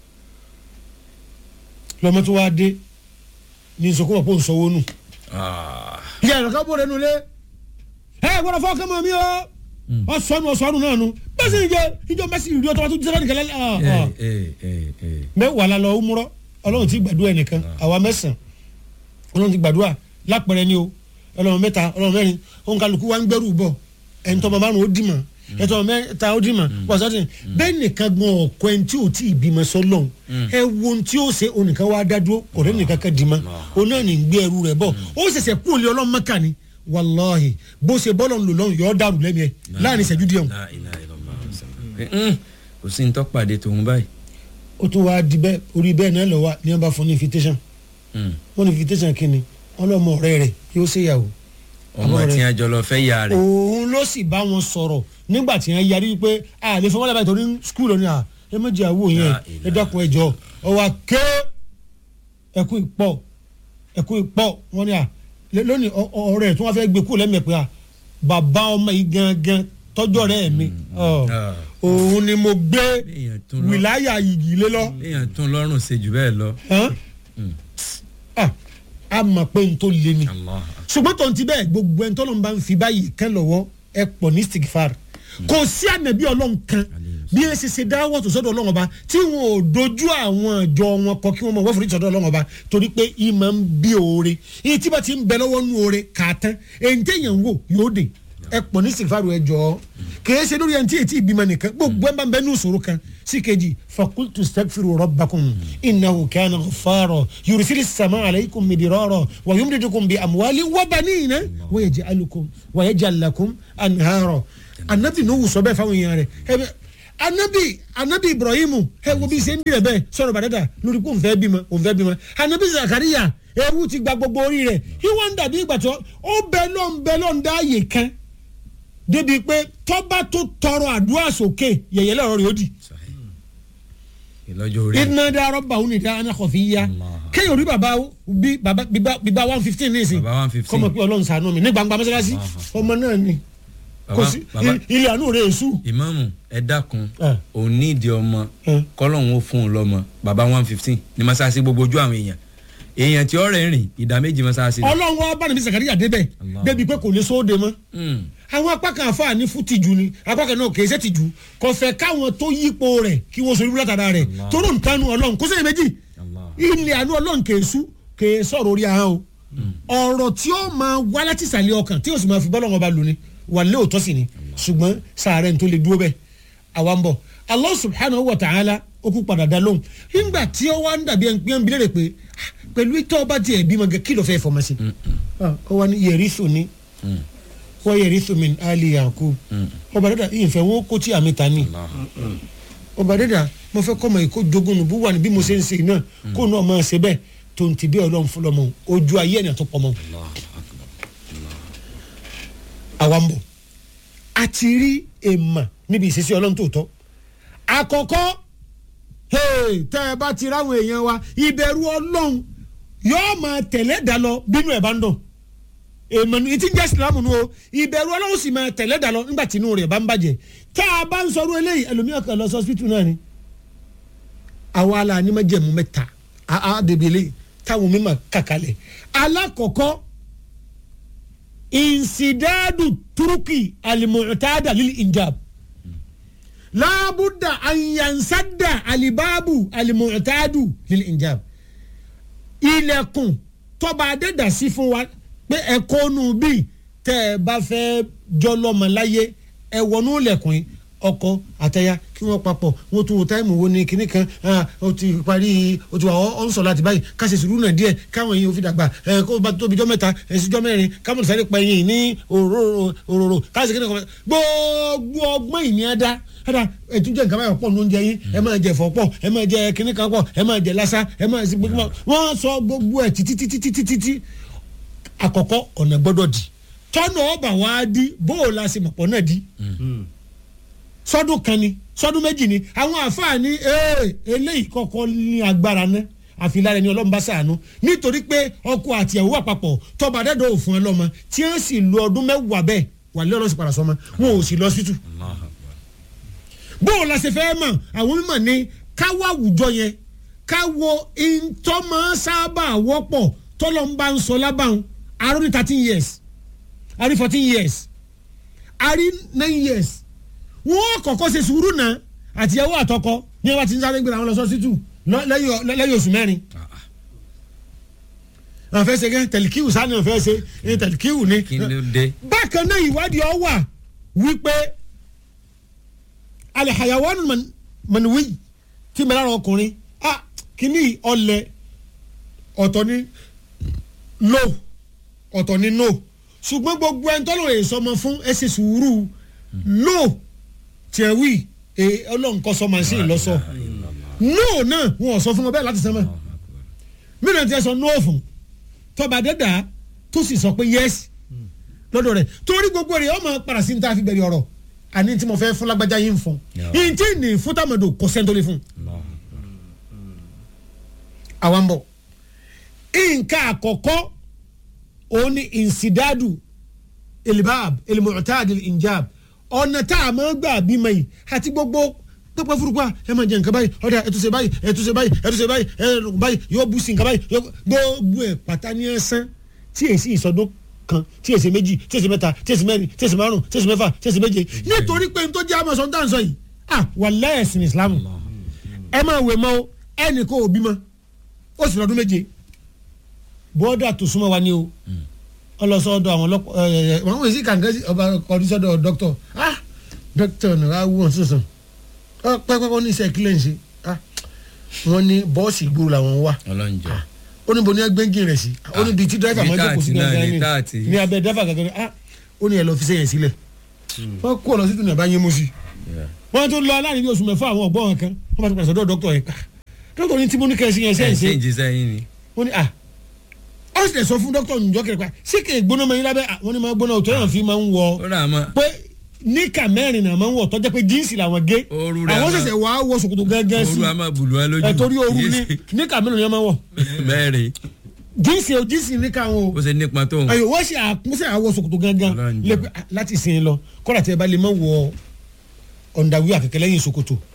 lọ́mọ tó wá dé ní ìsọkúnmọ̀ pò ń sọ wónú. Ah. ìyá ẹ̀rọ ká bóre nulẹ̀ ẹ gbọ́dọ̀ fọ́ kẹ́mọ́ mi o ọ̀sọ́nù ọ̀sọ́nù náà nu bẹ́ẹ̀ sì ń jẹ ìjọ mẹ́sì ìrìn ọ̀tọ̀ tó ti sẹ́lẹ̀ nìkan lẹ́lẹ́ ẹ ẹ ẹ ẹ. mẹ́wàá la lọ múrọ́ ọlọ́run ti gbàdúrà ẹnìkan àwa mẹ́sàn ọlọ́run ti gbàdúrà lápẹ̀rẹ̀ ni o ọlọ́run mẹ́ta ọlọ́run mẹ́rin òun kálukú wa ń gbẹ́rù bọ̀ ẹ̀ńtọ́ bàbá rún ó dì mọ́ ẹ̀tọ́ mẹ́ta ó dì mọ́ wàsátì bẹ́ẹ̀ nìkan gan ọ̀kọ́ ẹni tí ò tí ì bímọ sọ́lọ́run ẹ wo ohun tí ó ṣe onìkan wá dá dúró kò rẹ́ nìkan kan dì mọ́ òun náà ní gbé ẹrú rẹ̀ bọ̀ ó ṣẹ̀ṣẹ̀ kú òun lé ọlọ́run mọ́kà ni wàláhì bó ṣe bọ́lọ̀ ń lò lọ́run yọ ọ́ dàrú lẹ́mi ẹ̀ láàrin ìṣẹ́jú díẹ̀ hùn. la ilaha illallah. Mm. kò sí ní tọ́pàdé tòun báyìí. ó tún wáá di bẹ́ẹ̀ orí bẹ́ẹ̀ náà lọ wá ní wọ́n bá fún ní invitation Mm. wọ́n ní invitation kínni ọlọ́mọ ọ̀rẹ́ rẹ̀ yóò ṣèyàwó ọmọ Àbọ̀ tí rẹ̀. a jọ lọ fẹ́ ya rẹ̀. òun ló sì bá wọn sọ̀rọ̀ nígbà tí wọ́n yarí pé a lè fọwọ́ lábàá ìtọ́ni skul ọ̀ni à ẹ méjì àwọ̀ yẹn La ẹ dákun ẹ jọ ọwọ́ ké ẹkú ìpọ̀ ẹkú ìpọ̀ wọ́n ní à lé- lónìí ọ- ọ- ọ̀rẹ́ tí wọ́n fẹ́ gbé kú lẹ́mẹ̀ pé à bàbá ọmọ yìí gangan tọ́jọ́ rẹ̀ mi ọ, Ah. òun ni mo gbé Èèyàn tún lọ. wìláyà yìgì lé lọ èèyàn tún lọ́rùn ṣe jù bẹ́ẹ̀ lọ. hàn? Ah, a mọ̀ pé n tó le ni Allah. ṣùgbọ́n tó ń ti bẹ́ẹ̀ gbogbo ẹni tọ́lọ́run bá ń fi báyìí kẹ́ lọ́wọ́ ẹ pọ̀ ní stigfar kò sí ànàbí ọlọ́run kan bí ẹ ṣe ṣe dáwọ́ tó sọ́dọ̀ ọlọ́run ọba tí wọn ò dojú àwọn ìjọ wọn kọ kí wọ́n mọ̀ wọ́n forí sọ́dọ̀ ọlọ́run ọba torí pé ìmọ̀ ń bí oore èyí tí bá ti ń bẹ lọ́wọ́ nú oore kà á tán èyí téèyàn ń wò yóò dé ẹ pọ̀ ní stigfar ẹ jọ kìí ṣe lórí ẹni tí èyí tí ìbímọ nìkan gbogbo ẹ bá ń bẹ ní ìṣòro kan sí kejì fakultu stagfiru rabbakum innahu kana ghaffara yursili sama alaykum midirara wa yumdidukum bi amwali wa banina wa yaj'alukum wa yaj'al lakum anhara anabi nuhu sọ bẹ́ẹ̀ fáwọn èèyàn rẹ̀ ẹ bẹ anabi anabi ibrahimu ẹ wo bí ṣe ń dirẹ bẹ́ẹ̀ sọ̀rọ̀ bàdàdà lórí pé òun fẹ́ bímọ òun fẹ́ bímọ anabi zakariya ewu ti gba gbogbo orí rẹ̀ ìwọ ń dàbí ìgbà tó ó bẹ lọ́n bẹ lọ́n dá àyè kan débi pé tọ́ba tó tọrọ àdúrà sókè yẹ̀yẹ́ lọ́rọ̀ rẹ̀ ó di ìlọ́jọ́ orí. iná dárọ́ bá òun nìkan aná kọfí yá kéèyàn rí bàbá bí bàbá bíbá one fifteen ní ìsìn Bàbá 115. kọ́mọ pé ọlọ́run ṣàánú mi ní gbangba mọ́sálásí ọmọ náà ni kò Bàbá- sí bàbá- ilé àánú rẹ̀ èṣù ìmáàmù ẹ dákun Ah. òun ní ìdí ọmọ Ah. kọ́lọ́hún ó fún un lọ́mọ bàbá one fifteen ní masasi gbogbo ojú àwọn èèyàn èèyàn tí ọ̀rẹ́ rìn ìdá méjì mọ́sáàsì. ọlọ́run wa bá nàbí sàkàríyà débẹ̀ débi pé kò lè sóde mọ́ àwọn apá kan àfa ní fún tìjú ni apá kan náà kìí ṣe tìjú kò fẹ́ káwọn tó yípo rẹ̀ kí wọ́n sori búlátàdá rẹ̀ toró ń tanu ọlọ́run kó sẹ́yìn méjì ilé àánú ọlọ́run kìí sú kìí sọ̀rọ̀ orí ahọ́n o ọ̀rọ̀ tí ó máa wá láti ìsàlẹ̀ ọkàn tí ó sì máa fi bọ́lọ́wọ́n ba lò ní wà lé òótọ́ sí ni ṣùgbọ́n sàárẹ̀ ní tó lè dúró bẹ́ẹ̀ àwa ń bọ̀ Allah subhanahu wa ta'ala ó kú padà dá lóhùn nígbà tí ó wá ń dàbí ẹni pé ń bilẹ̀ rẹ̀ pé pẹ̀lú ìtọ́ ọba tiẹ̀ bímọ gẹ́ kí ló fẹ́ fọmọ sí ó wá ní yẹ̀rí sùn ní wọ́n yẹ̀rí sùn mi ali yakub ọba dada ìyẹnfẹ́ wọn kó tí àmì ta ni ọba dada mo fẹ́ kọ́ ọmọ yìí kó jogún nù bú wà ní bí mo ṣe ń ṣe náà kó náà máa ṣe bẹ́ẹ̀ tó ń ti bí ọlọ́run fún lọ́mọ ojú ayé ẹ̀nà tó pọ̀ mọ́ àwa ń bọ̀ a ti rí èèmà níbi ìṣesí ọlọ́run tó tọ́ àkọ́kọ́ tẹ́ ẹ bá ti ráwọn èèyàn wa ìbẹ̀rù ọlọ́run yóò máa tẹ̀lé dà lọ bínú ẹ̀ bá ń dùn èèmọ̀ ní ti ń jẹ́ ìsìlámù nu o ìbẹ̀rù ọlọ́run sì máa tẹ̀lé dà lọ nígbà tí inú rẹ̀ bá ń bàjẹ́ tá a bá ń sọ̀rọ̀ eléyìí ẹlòmíràn kan lọ sọ hospital náà ni àwa la ní májẹ̀mú mẹ́ta àá dèbèlè táwọn mímọ̀ kàkálẹ̀ alákọ̀ọ́kọ́ insidadu turuki alimutada lil injab laabuda anyansadda alibabu alimutadu lil injab ilẹ̀kùn tọba adédàsí fún wa pé ẹ̀kọ́ nù bí tẹ́ ẹ bá fẹ́ jọlọ́mọláyé ẹ wọnú ilẹ̀kùn yìí ọkọ àtẹyà kí wọn papọ̀ wọn tún wo táìmù wo ni kinní kan ó ti parí ó ti wà ọ́ ń sọ láti báyìí ká ṣe sùúrù náà díẹ̀ káwọn yìí ó fi dàgbà ẹ kó bá tóbi jọ mẹ́ta ẹ̀sìn jọ mẹ́rin káwọn sáré pa ẹyin ní òróró káṣí kinní kan gbogbo ọgbọ́n ìní ẹ̀dá ẹ̀dá ẹ̀tún jẹ́ nǹkan báyọ̀ pọ̀ ní oúnjẹ yín ẹ máa jẹ ẹ̀fọ́ pọ̀ ẹ máa jẹ kinní kan pọ̀ ẹ máa jẹ lásà ẹ máa ṣe gbogbo wọn sọ gbogbo ẹ̀ títí títí títí títí àkọ́kọ́ ọ̀nà gbọ́dọ̀ di tọ́nà ọba wa di bóòlù àṣemọ̀pọ̀ náà di sọdún kan ni sọdún méjì ni àwọn àfààní eléyìí kọ́kọ́ ní agbára ná àfilára ẹni ọlọ́run bá sàánú nítorí pé ọkọ àti ìyàwó wà papọ̀ tọba dẹ́dọ̀ òfin ọlọ́mọ tí wọ́n sì lo ọdún mẹ́wàá bẹ́ẹ̀ wà lé ọlọ́sìn padà sọmọ wọn ò sì lọ sí tù. bóò la ṣe fẹ́ mọ̀ àwọn mímọ̀ ni káwọ́ àwùjọ yẹn káwọ́ ìtọ́mọ sábà wọ́pọ̀ tọ́lọ́ ń bá ń sọ lábàáhùn arọ́ ní thirteen years arí fourteen years arí nine years wọn kọ́kọ́ ṣe sùúrù náà àtìyàwó àtọkọ ní ẹwà tí ń sáré gbéra wọn lọ sọsítù lẹ́yìn oṣù mẹ́rin. àwọn fẹ́ ṣe gẹ́ tẹ̀líkìwù sáni àwọn fẹ́ ṣe ní tẹ̀líkìwù ni. bákan náà ìwádìí ọ wà wípé alihayawanu manuwi tí mẹ́rin àwọn ọkùnrin kíní ọlẹ̀ ọ̀tọ̀ ní no ọ̀tọ̀ ní no ṣùgbọ́n gbogbo ẹni tọ́lọ̀ èso ọmọ fún ẹ ṣe sùúrù no tiẹ̀ wí ọlọ́run kọ́ sọ màsíìn lọ́sọ no náà wọn ò sọ fún wọn bẹ́ẹ̀ láti sẹ́mọ̀ mìíràn tiẹ̀ sọ no fún tọba dẹ́dà tó sì sọ pé yes lọ́dọ̀ rẹ̀ torí gbogbo rẹ̀ ọmọ padà sí ní tá a fi bẹ̀rẹ̀ ọ̀rọ̀ àní tí mo fẹ́ fún lágbájá yín fún yín tí ní fún tàmọ̀dò kò sẹ́ńtò lè fún. àwa ń bọ̀ nǹkan àkọ́kọ́ òun ni insidadu ilbab ilmu'tad ilinjab ọ̀nà tá a máa gbà bímọ yìí àti gbogbo pẹpẹ furuukwa ẹ máa jẹ nǹkan báyìí ọ̀dà ẹ tún ṣe báyìí ẹ tún ṣe báyìí ẹ tún ṣe báyìí ẹ báyìí yóò bú sí nǹkan báyìí gbogbo ẹ pátá ní ẹsán tí èsì ìsọdún kan tí èsì méjì tí èsì mẹ́ta tí èsì mẹ́rin tí èsì márùn tí èsì mẹ́fà tí èsì méje nítorí pé n tó jẹ́ àmọ̀sán tá à ń sọ yìí à wà lẹ́ẹ̀sìn Islam ẹ máa wè mọ́ ẹnì kó o bímọ ó sì lọ́dún méje bọ́dà tó súnmọ́ wa ni o ọlọsọdọ àwọn ọlọpàá ẹ ẹ wọn wò sí kàǹkà sí ọba kọdísọdọ dọkítọ ah dọkítọ ní wàá wù wọn sísun ọ pẹpẹpẹ ní iṣẹ́ kílẹ̀ ń ṣe ah wọn ní bọ́ọ̀sì ìgboro làwọn wà ọlọ́njọ́ ó ní bo ní ẹgbẹ́ngìn rẹ̀ sí ó ní bíi tí dírẹ́fà máa ń jókòó sí gangan ní ní abẹ́ dírẹ́fà gangan ní ah ó ní ẹ lọ fi sẹ́yìn sílẹ̀ wọ́n kó ọ lọ sí tùnú ẹ̀ bá yín mú sí wọ́n tún lọ aláàrin bí oṣù mẹ́fà àwọn ọ̀gbọ́n kan wọ́n bá ti pàṣẹ dọ́ọ̀ dọ́kítọ̀ yẹn dọ́kítọ̀ ní tí mo ní kẹ́ ẹ sí yẹn sẹ́yìn ṣe ń jí sẹ́yìn ni. wọ́n ní ah ó sì lè sọ fún dókítà ònjọ́ kiri pa sí kì í gbóná mọ́ yín lábẹ́ àwọn ni máa gbóná òtún yẹn fi máa ń wọ ó rà mọ́ pé níkà mẹ́rin náà máa ń wọ̀ tọ́jà pé jíǹsì làwọn gé Ooru rẹ̀ àwọn máa- ṣẹ̀ṣẹ̀ wàá wọ ṣòkòtò gángan sí ooru a máa bùlù ẹ lójú ẹ̀ torí ooru Kìí ní ṣe níkà mẹ́rin ni wọ́n máa wọ̀ mẹ́rin jíǹsì o jíǹsì níkà wọn o ó ṣe nípa tó ń ayo wọ́n ṣe àkúnṣe àwọ̀ ṣòkòtò gángan Ọlọ́run lẹ́pẹ́ láti sin lọ kọ́lá tí ẹ bá lè má wọ ọ̀ndàwí àkẹ́kẹ́ lẹ́yìn ṣòkòtò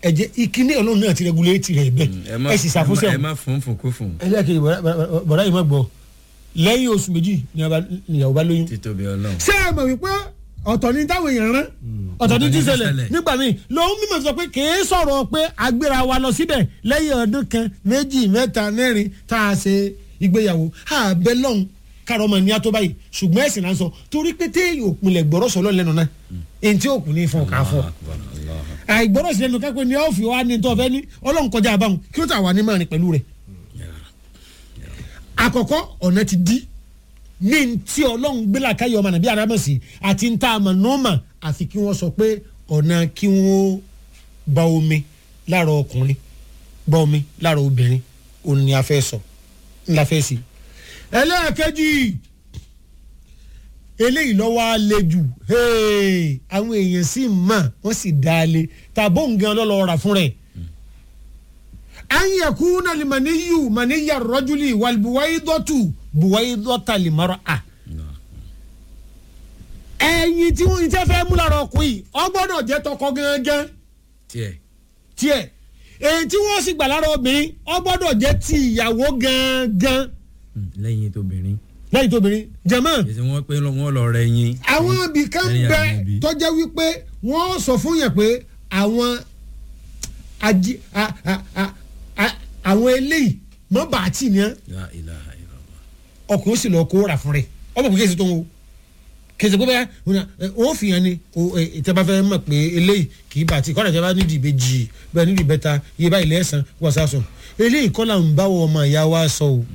ẹ̀jẹ̀ ìkíní ọlọ́run náà ti rẹ́gúlétì rẹ̀ bẹ́ẹ̀ ẹ má ẹ sì ṣàfúnṣẹ́ ẹ má fún fún kó fún ẹlẹ́kẹ̀ẹ́ bọ̀dá yìí má gbọ́ lẹ́yìn oṣù méjì ni ìyàwó bá lóyún. títóbi ọlọ́run. ṣé ẹ mọ̀ wípé ọ̀tọ̀ ni táwọn èèyàn rán ọ̀tọ̀ ni Ọ̀tọ̀ ni tí tí ṣẹlẹ̀ ṣẹlẹ̀. nígbà míì lòun mímọ̀ sọ pé kìí sọ̀rọ̀ pé agbéra wa lọ síbẹ̀ lẹ́yìn ọdún kan méjì mẹ́ta mẹ́rin tá a ṣe ìgbéyàwó àbẹ̀ lọ́hùn kárọ̀ ọmọ ní ató báyìí ṣùgbọ́n ẹ̀sìn náà sọ torí pé téèyàn òpinlẹ̀ gbọ́rọ̀ sọ lọ́lẹ́nu náà èyí tí òkú ní fún ọ̀ká fún ọ àìgbọ́rọ̀ sí lẹ́nu kápẹ́ ní ọ́ọ̀fì wa ní tọ́fẹ́ ní ọlọ́run kọjá àbáwọn kí ló tà wà ní márùn pẹ̀lú rẹ̀ àkọ́kọ́ ọ̀nà ti di ní ti ọlọ́run gbé làkàyọ̀ ọmọ nàbí arámọ̀sí àti ń tá a mọ̀ nọ́ọ̀mà àfi kí wọ́n sọ pé ọ̀nà kí wọ́n gba omi lára ọkùnrin gba omi lára obìnrin òun ni a fẹ́ sọ ńlá fẹ́ sí. ẹlẹ́ẹ̀kejì eléyìí lọ́wọ́ á le jù hey, àwọn èèyàn sì mọ̀ wọ́n sì dá a le tàbó nǹkan lọ́lọ́ rà fún rẹ̀ an yakuna limaniyu maniya rajuli wal buwaidatu buwaidata limara ẹyin tí wọn ti fẹ́ mú lára ọkùnrin ọ gbọ́dọ̀ jẹ́ tọkọ gángan tiẹ̀ tiẹ̀ èyí tí wọ́n sì gbà lára obìnrin ọ gbọ́dọ̀ jẹ́ ti ìyàwó gángan lẹ́yìn tóbìnrin lẹ́yìn tóbìnrin jẹ̀mọ́ èsì wọn pé wọn lọ rẹ yín. àwọn ibì kan Lẹ́yìn bẹ àwọn òbí. tọ́jẹ́ wípé wọ́n sọ fún yẹn pé àwọn ají a- a- a- a- àwọn eléyìí mọ́ bàtì ni ẹ́ La ilaha illallah. ọkùnrin ó sì lọ kó rà fún rẹ ọmọ kò kéésì tó ń wo kéésì pé bẹ́ẹ̀ ó fi hàn ní ìtẹ́bá fẹ́ mọ̀ pé eléyìí kì í bàtì kọ́nà ìjọba nídìí ìbejì bẹ́ẹ̀ nídìí bẹ́ta iye báyìí lẹ́sàn wọ́n sá sọ eléyìí kọ́ là ń bá wọ ọmọ ìyá wa sọ o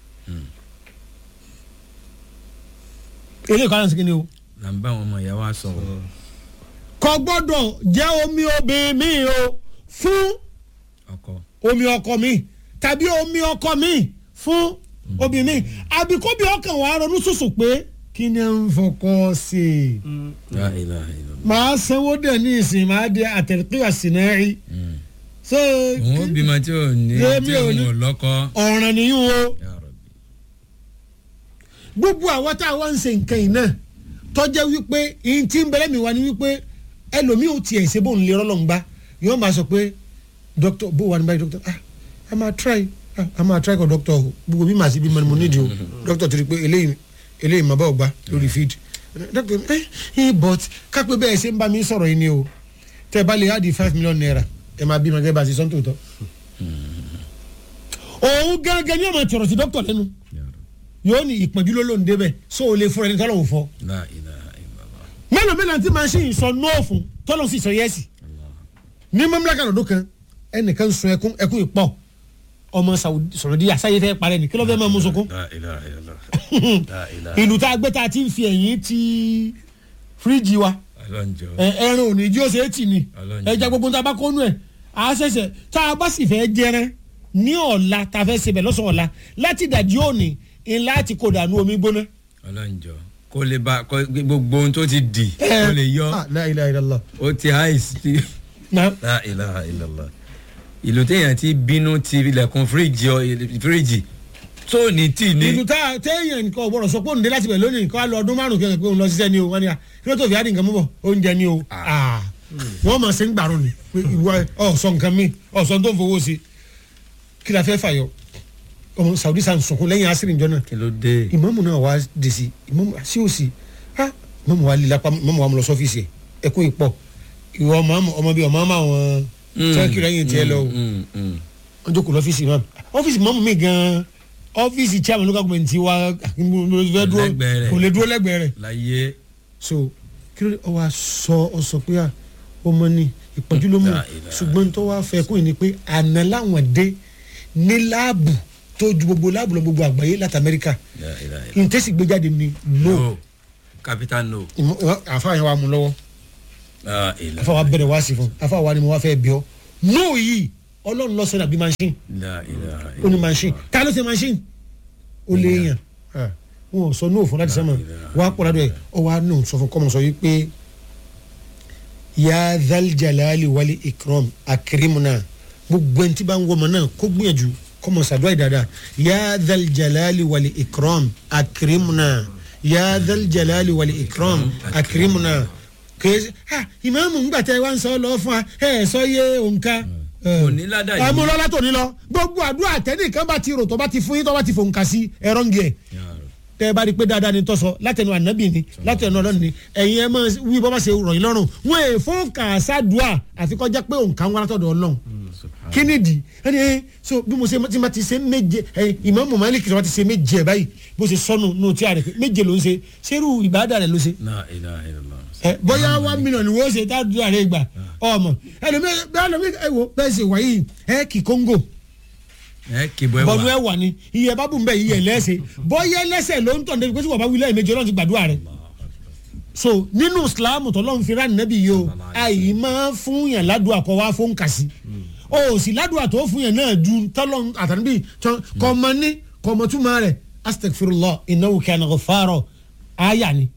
eléyìí kọ́ là ń sìnkí ni o là ń bá àwọn ọmọ ìyá wa sọ̀rọ̀. kò gbọ́dọ̀ jẹ́ omi obìnrin mi o fún ọkọ omi ọkọ mi tàbí omi ọkọ mi fún obìnrin mi àbí kóbi ọkàn wàá ronú sùsù pé kí ni à ń fọkọ sí i La ilaha illallah. màá sanwó dẹ̀ ní ìsìn màá di àtẹ̀lẹ́kìlá sinẹ́rì so òun ó bímọ tí ò ní Èmi tí ò òun ní. ò lọ́kọ. ọ̀ràn nìyí o Ya Rabbi. gbogbo àwọn tá a wá ń ṣe nǹkan yìí náà tọ́jẹ́ wípé ìyìn tí ń bẹ̀rẹ̀ mi wá ní wípé ẹlòmíì ò tiẹ̀ ṣe bóun lè rọ́lọ́ ń gbá yóò máa sọ pé dókítà bó wà ní báyìí dókítà ah a máa try ah a máa try kọ dókítà o gbogbo bí màá sí bí mo ní mo nídìí o dókítà ti rí i pé eléyìí eléyìí màá bá ò gbá lórí feed dókítà ẹ ẹ but kápẹ́ bẹ́ẹ̀ ṣe ń bá mi sọ̀rọ̀ yìí ni o tẹ́ ẹ bá lè add five million naira ẹ máa bí ma gẹ́gẹ́ bá a ṣe sọ́ńtò tọ́ òun gángan ni ọmọ tọrọ sí dókítà lẹ́nu Ya Rabbi. yóò ní ìpọ́njú ló ló ń débẹ̀ so o lè fún ẹni tọ́lọ̀ wò fọ́ La ilaha illallah. mélòó mélòó tí machine sọ nóò fún tọ́lọ̀ sì sọ yẹ́sì ní mamlaka lọ́dún kan ẹnìkan sun ẹkún ẹkún ìpọ̀ ọmọ Saudi- Saudi àsáyé fẹ́ parẹ́ ni kí ló fẹ́ máa mú sunkún La ilaha illallah. La ilaha. ìlú tá a gbé tá a ti ń fi ẹ̀yìn ti fíríjì wa ọlọ́njọ́. ẹ- ẹran òní jí ó ṣe é tì ní Ọlọ́run ẹja gbogbo tá a bá kónú ẹ̀ a ṣẹ̀ṣẹ̀ tá a bá sì fẹ́ jẹrẹ ní ọ̀la tá a fẹ́ sebẹ̀ lọ́sàn ọ̀la láti dàjí òní ńlá ti kó dànù omi gbóná. ọlọ́njọ́. kó lè ba kó gbogbo ohun tó ti di kó lè yọ Ah, la ilaha illallah. ó ti àìsí. na La ilaha illallah. ìlú téèyàn ti bínú ti ilẹ̀kùn fíríjì ọ- fíríjì tó ní tì ní. ìlú tá a téèyàn nǹkan ọ̀gbọ́dọ̀ sọ pé òun dé láti bẹ̀ lónìí nǹkan á lọ ọdún márùn kẹ́kẹ́ pé òun lọ ṣiṣẹ́ ni o wọ́n ní à kí ló tó fi àdì nǹkan mú bọ̀ oúnjẹ ni o Ah. wọ́n mọ̀ sí ń gbàrún ni pé ìwọ ọ̀sọ̀ nǹkan mi ọ̀sọ̀ tó ń fowó sí kí la fẹ́ fàyọ ọmọ Saudi san sunkún lẹ́yìn asiri njọ́ náà kí ló dé. ìmọ̀mù náà wá dé sí ìmọ̀mù sí òsì ha ìmọ̀mù wa lílapa ìmọ̀mù wa mú lọ sọ́fíìsì ẹ̀ ẹ̀kún ìpọ̀ ìwọ ọmọ ọmọ bíi ọmọ ọmọ àwọn tẹ́kì lẹ́yìn tiẹ̀ lọ o Mm, mm. wọ́n jókòó lọ́fíìsì náà ọ́fíìsì mọ́mú mi gan-an ọ́fíìsì chairman local government ti wa fẹ́ dúró Lẹ́gbẹ̀ẹ́ rẹ̀. kò lè dúró lẹ́gbẹ̀ẹ́ rẹ̀ láyé so kí ló dé ọ wa sọ ọ sọ pé à ọmọ ni ìpọ́njú ló mú La ilaha ṣùgbọ́n tó wá fẹ́ kún yìí ni pé àná láwọn dé ní láàbù tó ju gbogbo láàbù lọ gbogbo àgbáyé láti Amẹ́ríkà La ilaha illallah. ntẹ́sí gbé jáde ni no no capital no. àfa yẹn wà mú lọ́wọ́ La ilaha. àfa wa bẹ̀rẹ̀ wá sí fún àfa wa ni mo wá fẹ́ bí ọ no yìí ọlọ́run lọ́sẹ̀ nàbí machine La ilaha ó ní machine ta ló ṣe machine ó lé yàn wọn ò sọ ní òfin láti sẹ́mọ̀ wàá pọ̀ ládùúgbò ẹ̀ ọ wàá nù sọ fún kọ́mọ sọ yìí pé ya dhal jalali wali ikram akirimuna gbogbo ẹni tí bá ń wọ́mọ náà kó gbìyànjú kọ́mọ sàdúrà dáadáa ya dhal jalali wali ikram akirimuna ya dhal jalali wali ikram akirimuna kèé ha ìmáàmù ńgbà tẹ wá ń sọ lọ fún wa ẹ ẹ sọ yé òǹkà. Kò ní ládàá yìí. àmúlọ́lá tó ní lọ gbogbo àdúrà tẹ́nìkan bá ti rò tó bá ti fún yín tó bá ti fòǹkà sí ẹ̀rọ ń gẹ̀ tẹ́ ẹ bá rí i pé dáadáa ni tọ́sọ látẹnu ànábì ni látẹnu ọlọ́run ni ẹ̀yin ẹ máa wí bọ́ bá ṣe rọ̀ yín lọ́rùn wọn è fòǹkà sádùá àfikọ́já pé òǹkà ń wá látọ̀dọ̀ ọlọ́run kí ni di ẹni ẹ so bí mo ṣe tí ma ti ṣe méje ẹ ìmáàmù Málíkì tí ma ti ṣe méje ẹ báyìí bó ṣe sọnù nù tí a rẹ méje ló ń ṣe ṣerú ìbáàdà rẹ ló ṣe La ilaha illallah. ẹ bóyá one million ni wọ́n ṣe tá a dúró àrẹ gbà ọmọ ẹlòmíì bẹ́ẹ̀ lómi ẹ wo bẹ́ẹ̀ ṣe wáyé ẹ kì kóńgò ẹ kìbọ ẹ bọ́ọ̀lù wà. ẹ wà ní iye bá bù ń bẹ̀ iye lẹ́sẹ̀ bóyá lẹ́sẹ̀ ló ń tọ̀ ní pé tí wọ́n bá wí lẹ́yìn méje ọlọ́run ti gbàdúrà rẹ̀ so nínú islam tọ́lọ́run fi rán nẹ́bí yìí o àyè máa fún yàn ládùúgbò àkọ́ wá fún kàsí o sì ládùúgbò tó fún yàn náà ju tọ́lọ́run àtàníbí kọ́mọ ní kọ́mọ túmọ̀ rẹ̀ astagfirullah innahu kana ghaffara àyà ni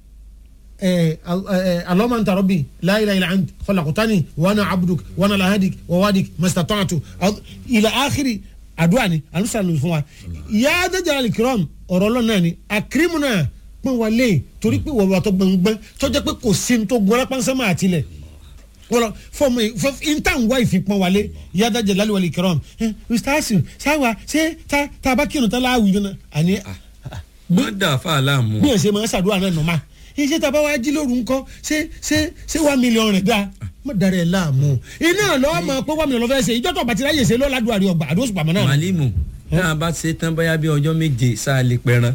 اللهم انت ربي لا اله الا انت خلقتني وانا عبدك وانا لا هديك ووادك ما استطعت الى اخر àdúrà ni àlùsàn ló fún wa yá dájà alikiram ọ̀rọ̀ ọlọ́run náà ni akirimu náà pọ́n wa lé torí pé wọ́n wà tó gbọ̀ngbọ́n tó jẹ́ pé kò sí ní tó gbọ́n lápánsánmọ́ àtìlẹ̀ wọ́n lọ fọmọ intan wa ìfipọ́n wa lé yá dájà lálẹ́ wàlẹ̀ alikiram mr asin sáwa ṣé tá a bá kírun tán láàwùjọ náà àní má dà fáàlà mú. bí ẹ̀ ṣe máa ń ṣàdúrà náà nọ́mà iṣẹ́ tá a bá wá jí lóru ńkọ́ ṣé ṣé ṣé one million rẹ̀ dáa má dara ẹ̀ láàmú iná lọ́wọ́ máa pé one million lọ́fẹ́ ṣe ìjọ́ tó bàtí láyè ṣe lọ́ládùn àrí ọgbà àdó òṣùpá mọ́ náà. màlímù náà bá ṣe tán bóyá bí ọjọ́ méje sáà lè pẹran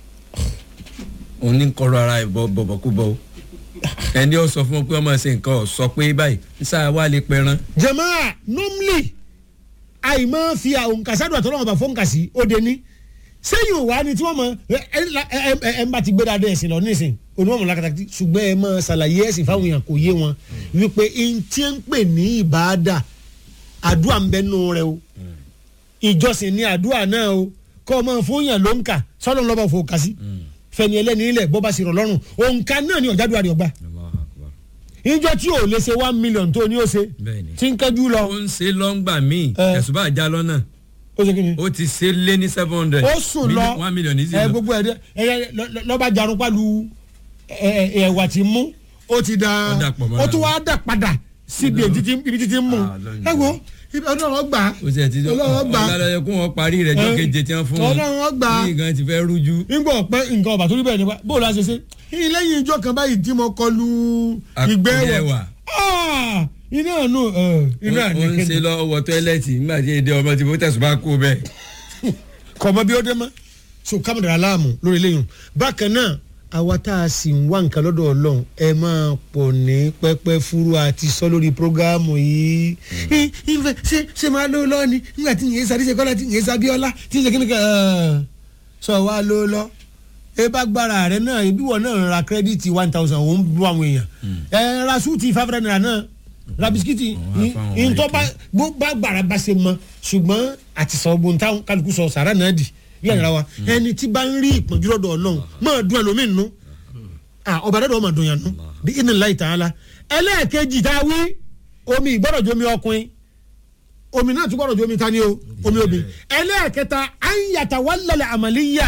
òun ní kọ́rọ̀ ara ẹ̀ bọ̀bọ̀kúbọ̀ o ẹni ó sọ fún ọ pé ọmọ ṣe nǹkan ọ̀ sọ pé báyìí sáà wà lè pẹran. jẹ̀máà normally àìmọ́ fi òǹkàsádùn àtọ́lọ́wọ́n bá fọ́nkàsí ó de ní sẹ́yìn òwá ni tí wọ́n mọ ẹ ẹ ẹ ẹ ń bá ti gbé dáadé ẹ̀sìn lọ nísìn onímọ̀ làkàtà ṣùgbọ́n ẹ mọ ṣàlàyé ẹ̀sìn fáwọn èèyàn kò yé wọn wípé n tí ń pè ní ìbáadà àdúrà ń bẹ nù rẹ o ìjọsìn ní àdúrà náà o kọ́ ọ máa fún yàn ló ń kà sọ́dọ̀ ń lọ́bọ̀ fò kà sí fẹ̀ni ẹlẹ́ni ilẹ̀ bọ́ bá sì rọ̀ lọ́rùn òǹkà náà ni ọ̀já dùwàdì ọgbà ìjọ tí ò lè ṣe one million tó ní ó ṣe Bẹ́ẹ̀ni. tí ń kẹ́jú lọ ó ń ṣe lọ́ngbà míì Ẹ. ẹ̀sùn bá já lọ́nà ó ṣe kí ni ó ti ṣe lé ní seven hundred. ó sùn lọ one million ní sí ẹ lọ. gbogbo ẹ dẹ ẹ lọ- lọba jarun palu ẹ ẹ ẹwà tí mú ó ti da Ó dà pọ̀ mọ́ra ó tún wá dà padà síbi èyí títí ibi títí mú Ah, lọ́nà. ẹ wo ibi ọlọ́run gbà ó sì ẹ̀ ti ọlọ́run gbà ọ̀làlẹ̀ kó wọn parí rẹ̀ jọ́ Ẹ. keje tí wọ́n fún wọn. ọlọ́run gbà ní nǹkan ti fẹ́ rújú. nígbà ọ̀pẹ nǹkan ọ̀bà tó rí bẹ́ẹ̀ nípa bó o la ṣe ṣe lẹ́yìn ìjọ kan báyìí tí mo kọlu ìgbẹ́ Àkúrẹ́ wọ̀ wà. Ah, iná àánú iná ó ń ṣe àníkè lọ wọ tọ́ílẹ̀tì nígbà tí èdè ọmọ tí mo tẹ̀sùn bá kú bẹ́ẹ̀. kọ̀ mọ́ bí ó dé mọ́ so kámẹ́rà aláàmù lórí eléyìí bákan náà àwa tá a sì ń wá nǹkan lọ́dọ̀ ọlọ́run ẹ máa pọ̀ ní pẹ́pẹ́ fúru àti sọ lórí prógáàmù yìí Ẹ, ìfẹ́ ṣé ṣé máa ló lọ́ ni nígbà tí yẹn sáré ṣe kọ́lá tí yẹn sábíọ́lá tí yẹn kíni kan sọ wá ló lọ ẹ bá gbára rẹ náà ibi wọn náà ra kírẹ́díìtì one thousand òun bú àwọn èèyàn ẹ ra súùtì five hundred naira náà ra bisikíìtì Wọ́n á fáwọn ìntọ́ bá bó bá gbàrà bá ṣe mọ ṣùgbọ́n àti sọ ogun táwọn kálukú sọ sàrà náà dì bí àyàrá wa ẹni tí bá ń rí ìpọ́njú lọ́dọ̀ ọlọ́run máa dún ẹlòmíín nù ọba dọ́dọ̀ máa dùn yàn nù bí inú láì tàn án la ẹlẹ́ẹ̀kejì tá a wí omi ìgbọ́dọ̀ jomi ọkùnrin omi náà tún gbọ́dọ̀ jomi tani o omi obì ẹlẹ́ẹ̀kẹta anyata wàlálẹ̀ àmàlíyà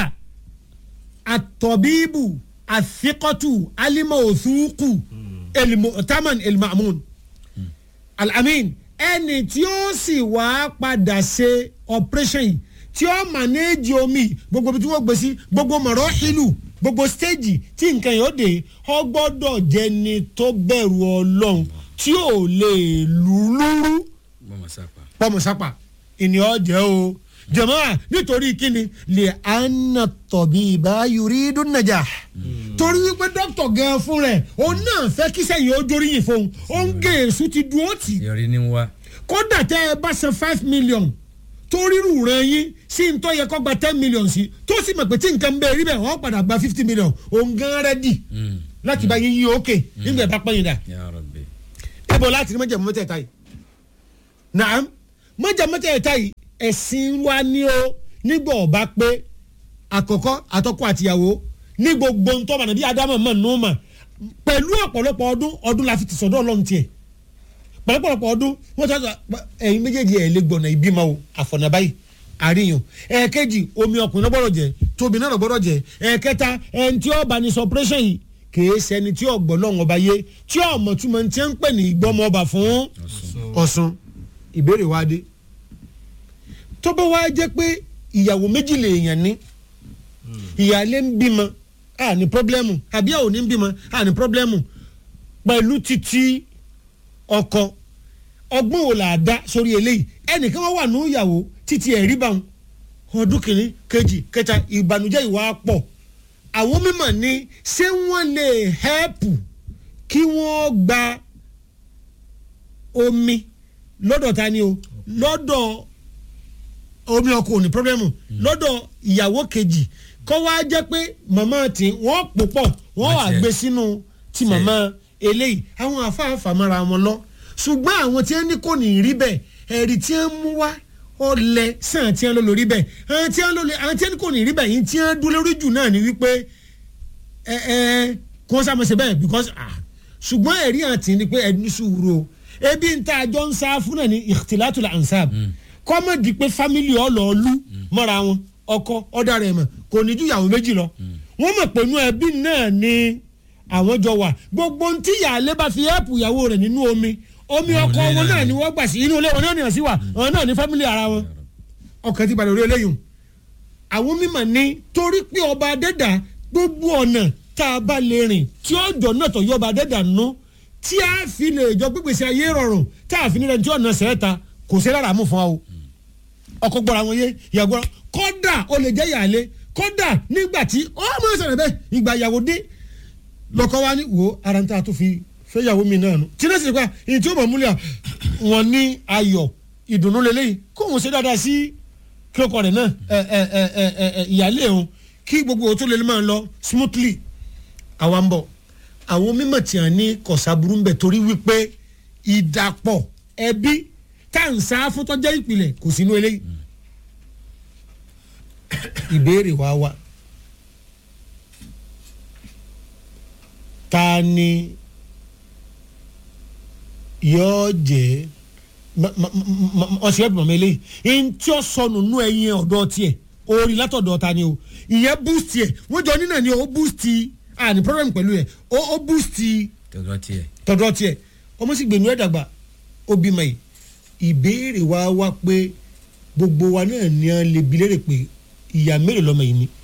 àtọ̀bíbù àfikọ́tù alimọ̀ òsùnkù taman elmamun alamin ẹni tí ó sì wá padà ṣe operation yìí tí ó manage omi gbogbo ibi tí wọ́n gbé sí gbogbo mọ̀rọ́ ìlú gbogbo stage tí nǹkan yóò dé ọ gbọ́dọ̀ jẹni tó bẹ̀rù ọlọ́run tí ò lè lù lúrú mọ̀mọ́ sápá. pọ́mùsápà ìní ọ̀jẹ̀ o jẹ̀mọ́ nítorí kíni lè ànà tọ̀bí ìbá yorí dúnàjà torí wípé dókítà gan fún rẹ̀ òun náà fẹ́ kí sẹ́yìn ó jóríyìn fún un ó ń gé èṣù ti dúró tì í yọrí ní wá. kódà tẹ́ ẹ bá san five million tó rírù rẹ̀ yín sí ń tọ́ yẹ kó gba ten million sí tó sì mọ̀ pé tí nǹkan bẹ́ẹ̀ rí bẹ́ẹ̀ wọ́n padà gba fifty million òun gan rẹ́dì láti bá yín yí òkè nígbà ẹ bá pẹ́yìn dà Ya Rabbi. ibo láti rí mọ́jàmú mẹ́tẹ̀ẹ̀ta yìí naam mọ́jàmú mẹ́tẹ̀ẹ̀ta yìí ẹ̀sìn wa ni ó nígbà ọba pé àkọ́kọ́ àtọ́kọ́ àtìyàwó ní gbogbo ntọ́mọ̀ nàbí adamu mọ̀ nù mà pẹ̀lú ọ̀pọ̀lọpọ̀ ọdún ọdún la fi ti sọ̀dọ̀ ọlọ́run tiẹ̀ pẹ̀lọpọ̀lọpọ̀ ọdún wọ́n sọ ẹ̀yin méjèèjì ẹ̀ lè gbọ̀nà ìbímọ o àfọ̀nàbáyì àríyàn ẹ̀ẹ̀kejì omi ọkùnrin náà gbọ́dọ̀ jẹ tóbi náà gbọ́dọ̀ jẹ ẹ̀ẹ̀kẹta ẹ̀ǹtí ọba ní sọpẹ́rẹ́sẹ̀ yìí kìí ṣẹni tí ọ̀gbọ́n náà ọba yé tí ọmọ túmọ̀ tí ń pè ní ìgbọ́mọ ọba fún ọ̀sùn ìbéèrè wa dé tó bá wá jẹ́ pé ìyàwó méjì lèèyàn ní ìyáálé ń bímọ a ní pọ́blẹ́mù àbí àwọn ò ní bímọ a ní pọ́blẹ́mù pẹ̀lú títí ọkọ ọgbọ́n wo là á dá sórí eléyìí ẹnìkan wọ́n wà ní ìyàwó títí ẹ̀rí bá wọn ọdún kìíní kejì kẹta ìbànújẹ́ ìwà pọ̀ àwọn mímọ̀ ní ṣé wọ́n lè hẹ́pù kí wọ́n gba omi lọ́dọ̀ ta ni o lọ́dọ̀ omi ọkọ ò ní pọ́blẹ́mù lọ́dọ̀ ìyàwó kejì kọ́ wá jẹ́ pé màmá tí wọ́n pò pọ̀ wọ́n wà gbé sínú ti màmá eléyìí àwọn afáàfà mara wọn lọ ṣùgbọ́n àwọn tí wọ́n ní kò ní rí bẹ́ẹ̀ ẹ̀rí tí wọ́n mú wá ọlẹ̀ sàn tí wọ́n lọ lórí bẹ́ẹ̀ àwọn tí wọ́n lọ àwọn tí wọ́n kò ní rí bẹ́ẹ̀ yìí tí wọ́n dúró lórí jù náà ni wípé ẹ ẹ kó sàmọ̀sẹ̀ bẹ́ẹ̀ because ah ṣùgbọ́n ẹ̀rí àti ni pé ẹni sùúrù o ebi ń ta àjọ ń sá fún náà ní ìtìlátùlà ansab kọ́mọ̀dì pé fámìlì ọlọ́ọ̀lù mọ́ra wọn ọkọ ọ̀dà rẹ̀ mọ̀ kò ní ju ìyàwó méjì lọ wọ́n mọ̀ pé inú ẹbí náà ni àwọn jọ wà gbogbo ntí ìyáálé bá fi ẹ́ẹ̀pù ìyàwó rẹ̀ nínú omi omi ọkọ wọn náà ni wọ́n gbà sí inú ilé wọn náà nìyẹn sí wà wọn náà ní fámìlì ara wọn ọkàn ti balẹ̀ orí eléyìí àwọn mímọ̀ ní torí pé ọba adẹ́dà gbogbo ọ̀nà tá a bá lè rìn tí ọjọ́ náà tọ̀ yọ ọba adẹ́dà nú tí a fi lè jọ gbégbèsè ayé rọrùn tá a fi nílẹ̀ tí ọ̀nà sẹ́ẹ̀ta kò sí lára mú fún wa o ọkọ gbọ́ra wọn yé ìyàwó gbọ́ra kọ́dà ó lè jẹ́ ìyàlẹ́ kọ́dà nígbà tí ọmọ ìṣẹ̀lẹ̀ bẹ́ẹ̀ ìgbà ìyàwó dé lọ́kọ́ wa ní wo ara ń tà tó fi fẹ́ ìyàwó mi náà nù tí náà sì pa èyí tí ó mọ̀ múlẹ̀ wọn ní ayọ̀ ìdùnnú lélẹ́yìí kó wọn ṣe dáadáa sí kílókọ̀ rẹ̀ náà ẹ ẹ ẹ ẹ ẹ ìyàlẹ́ òun kí gbogbo òtún lè máa lọ smoothly àwa ń bọ̀ àwọn mímọ̀ tí a ní kọ̀sáburú ń bẹ̀ torí wípé ìdàpọ̀ ẹbí tá à ń sá fún tọ́jọ́ ìpìlẹ̀ kò sínú eléyìí ìbéèrè wa wá ta ni yóò jẹ ọsẹ ẹbùn mọ eléyìí ntí ó sọnù nú ẹyin ọ̀dọ̀ tiẹ̀ orí látọ̀dọ̀ ta ni o ìyẹn boost yẹ wọ́n jọ nínà ni o boost ah ní problem pẹ̀lú yẹ o boost tọ̀dọ̀ tiẹ̀ tọ̀dọ̀ tiẹ̀ ọmọ sì gbẹ̀nu ẹ̀ dàgbà ó bímọ yìí ìbéèrè wa wá pé gbogbo wa náà ní a lè bi léèrè pé ìyá mélòó lọmọ yìí ni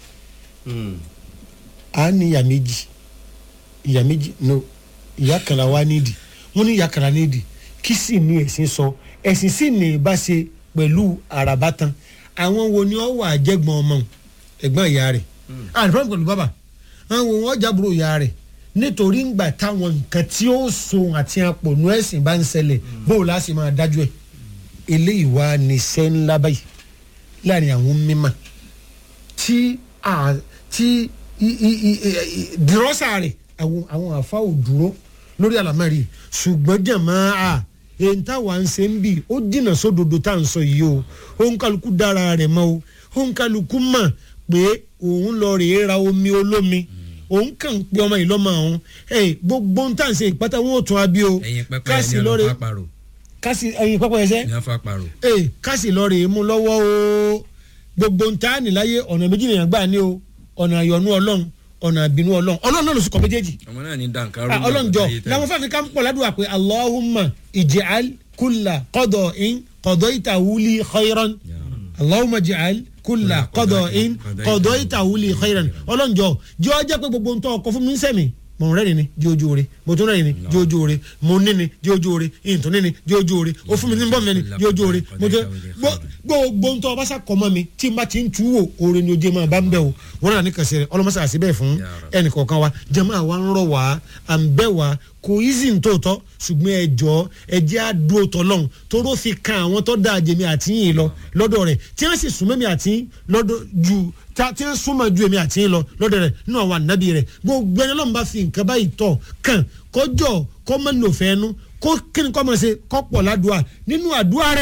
a ní ìyá méjì ìyá méjì no ìyá kan la wá nídìí wọn ní ìyá kan la nídìí kí sì ní ẹ̀sìn sọ ẹ̀sìn sì ní ìbáṣe pẹ̀lú àràbátan àwọn wo ni ó wà jẹ́gbọ́n ọmọ ẹ̀gbọ́n ìyá rẹ̀ àní fúnra pẹ̀lú bàbá àwọn wo wọ́n jábúrò ìyá rẹ̀ nítorí ńgbà táwọn nǹkan tí ó so àti àpònú ẹ̀sìn bá ń ṣẹlẹ̀ bóòlù á sì máa dájú ẹ̀ eléyìí wá ní iṣẹ́ ńlá báyìí láàrin àwọn mímọ́ tí tí dìrọ́sà rẹ̀ àwọn àwọn àfa ò dúró lórí àlámẹ́rì ṣùgbọ́n jẹ̀mọ́ a èyí táwa ń ṣe ń bì ó dìnà sódodo tá à ń sọ yìí o òun kálukú dára rẹ̀ mọ́ o òun kálukú mọ̀ pé òun lọ rèé ra omi olómi òun kàn ń pe ọmọ yìí lọ́mọ àwọn gbogbo ń tà ń ṣe ìpátá wọn ò tún abí o ẹyin pẹpẹ ẹni ọlọpàá àpàrọ kásì ẹyin pẹpẹ ẹsẹ ní afa àpàrọ. ee kásì lọ rèé mú lọ́wọ́ o gbogbo ń ta níláyé ọ̀nà méjì nìyẹn gbà ní o ọ̀nà àyọ̀nú ọlọ́run ọ̀nà àbínú ọlọ́run ọlọ́run náà ló sì kọ́ méjèèjì ọmọ náà ní dankaro. ọlọ́run jọ làwọn fàáfi ká ń pọ̀ ládùúgbà pé allahumma ij'al kulla qada'in qadaytahu li khayran allahumma ij'al kulla qada'in qadaytahu li khayran ọlọ́run jọ jọ jẹ́ pé gbogbo ń tọ́ ọkọ fún mi ń sẹ́mi mo ń rẹ́rìn ni di ojú ore mo tún rẹ́rìn ni di ojú ore mo ní ni di ojú ore ìtún ní ni di ojú ore o fún mi ní bọ́ọ̀mù ni di ojú ore mo tún gbogbo ń tọ́ ọba sá kọ́ mọ́ mi tí n bá ti ń tu wò ore ni ojú ẹ̀ máa bá ń bẹ̀ o wọn náà ní kàṣẹ rẹ ọlọmọsá àti bẹ́ẹ̀ fún ẹnì kọ̀ọ̀kan wa jẹ́mọ́ àwa ń rọ̀ wá à ń bẹ̀ wá kò easy ń tòótọ́ ṣùgbọ́n ẹ jọ ẹ jẹ́ àdúró tọ́lọ́hún toró fi kan àwọn tó dáa jẹ̀mí àti yìí lọ lọ́dọ̀ rẹ̀ tí wọ́n sì súnmọ́ mi àti lọ́dọ̀ ju tí wọ́n súnmọ́ ju èmi àti yìí lọ lọ́dọ̀ rẹ̀ nínú àwọn ànábì rẹ̀ gbogbo ẹni lọ́nà bá fi nǹkan báyìí tọ̀ kàn kọjọ́ kọ́ mọ́ ní òfẹ́ ẹnu kó kíni kọ́ mọ́ ṣe kọ́ pọ̀ ládùúà nínú àdúrà rẹ̀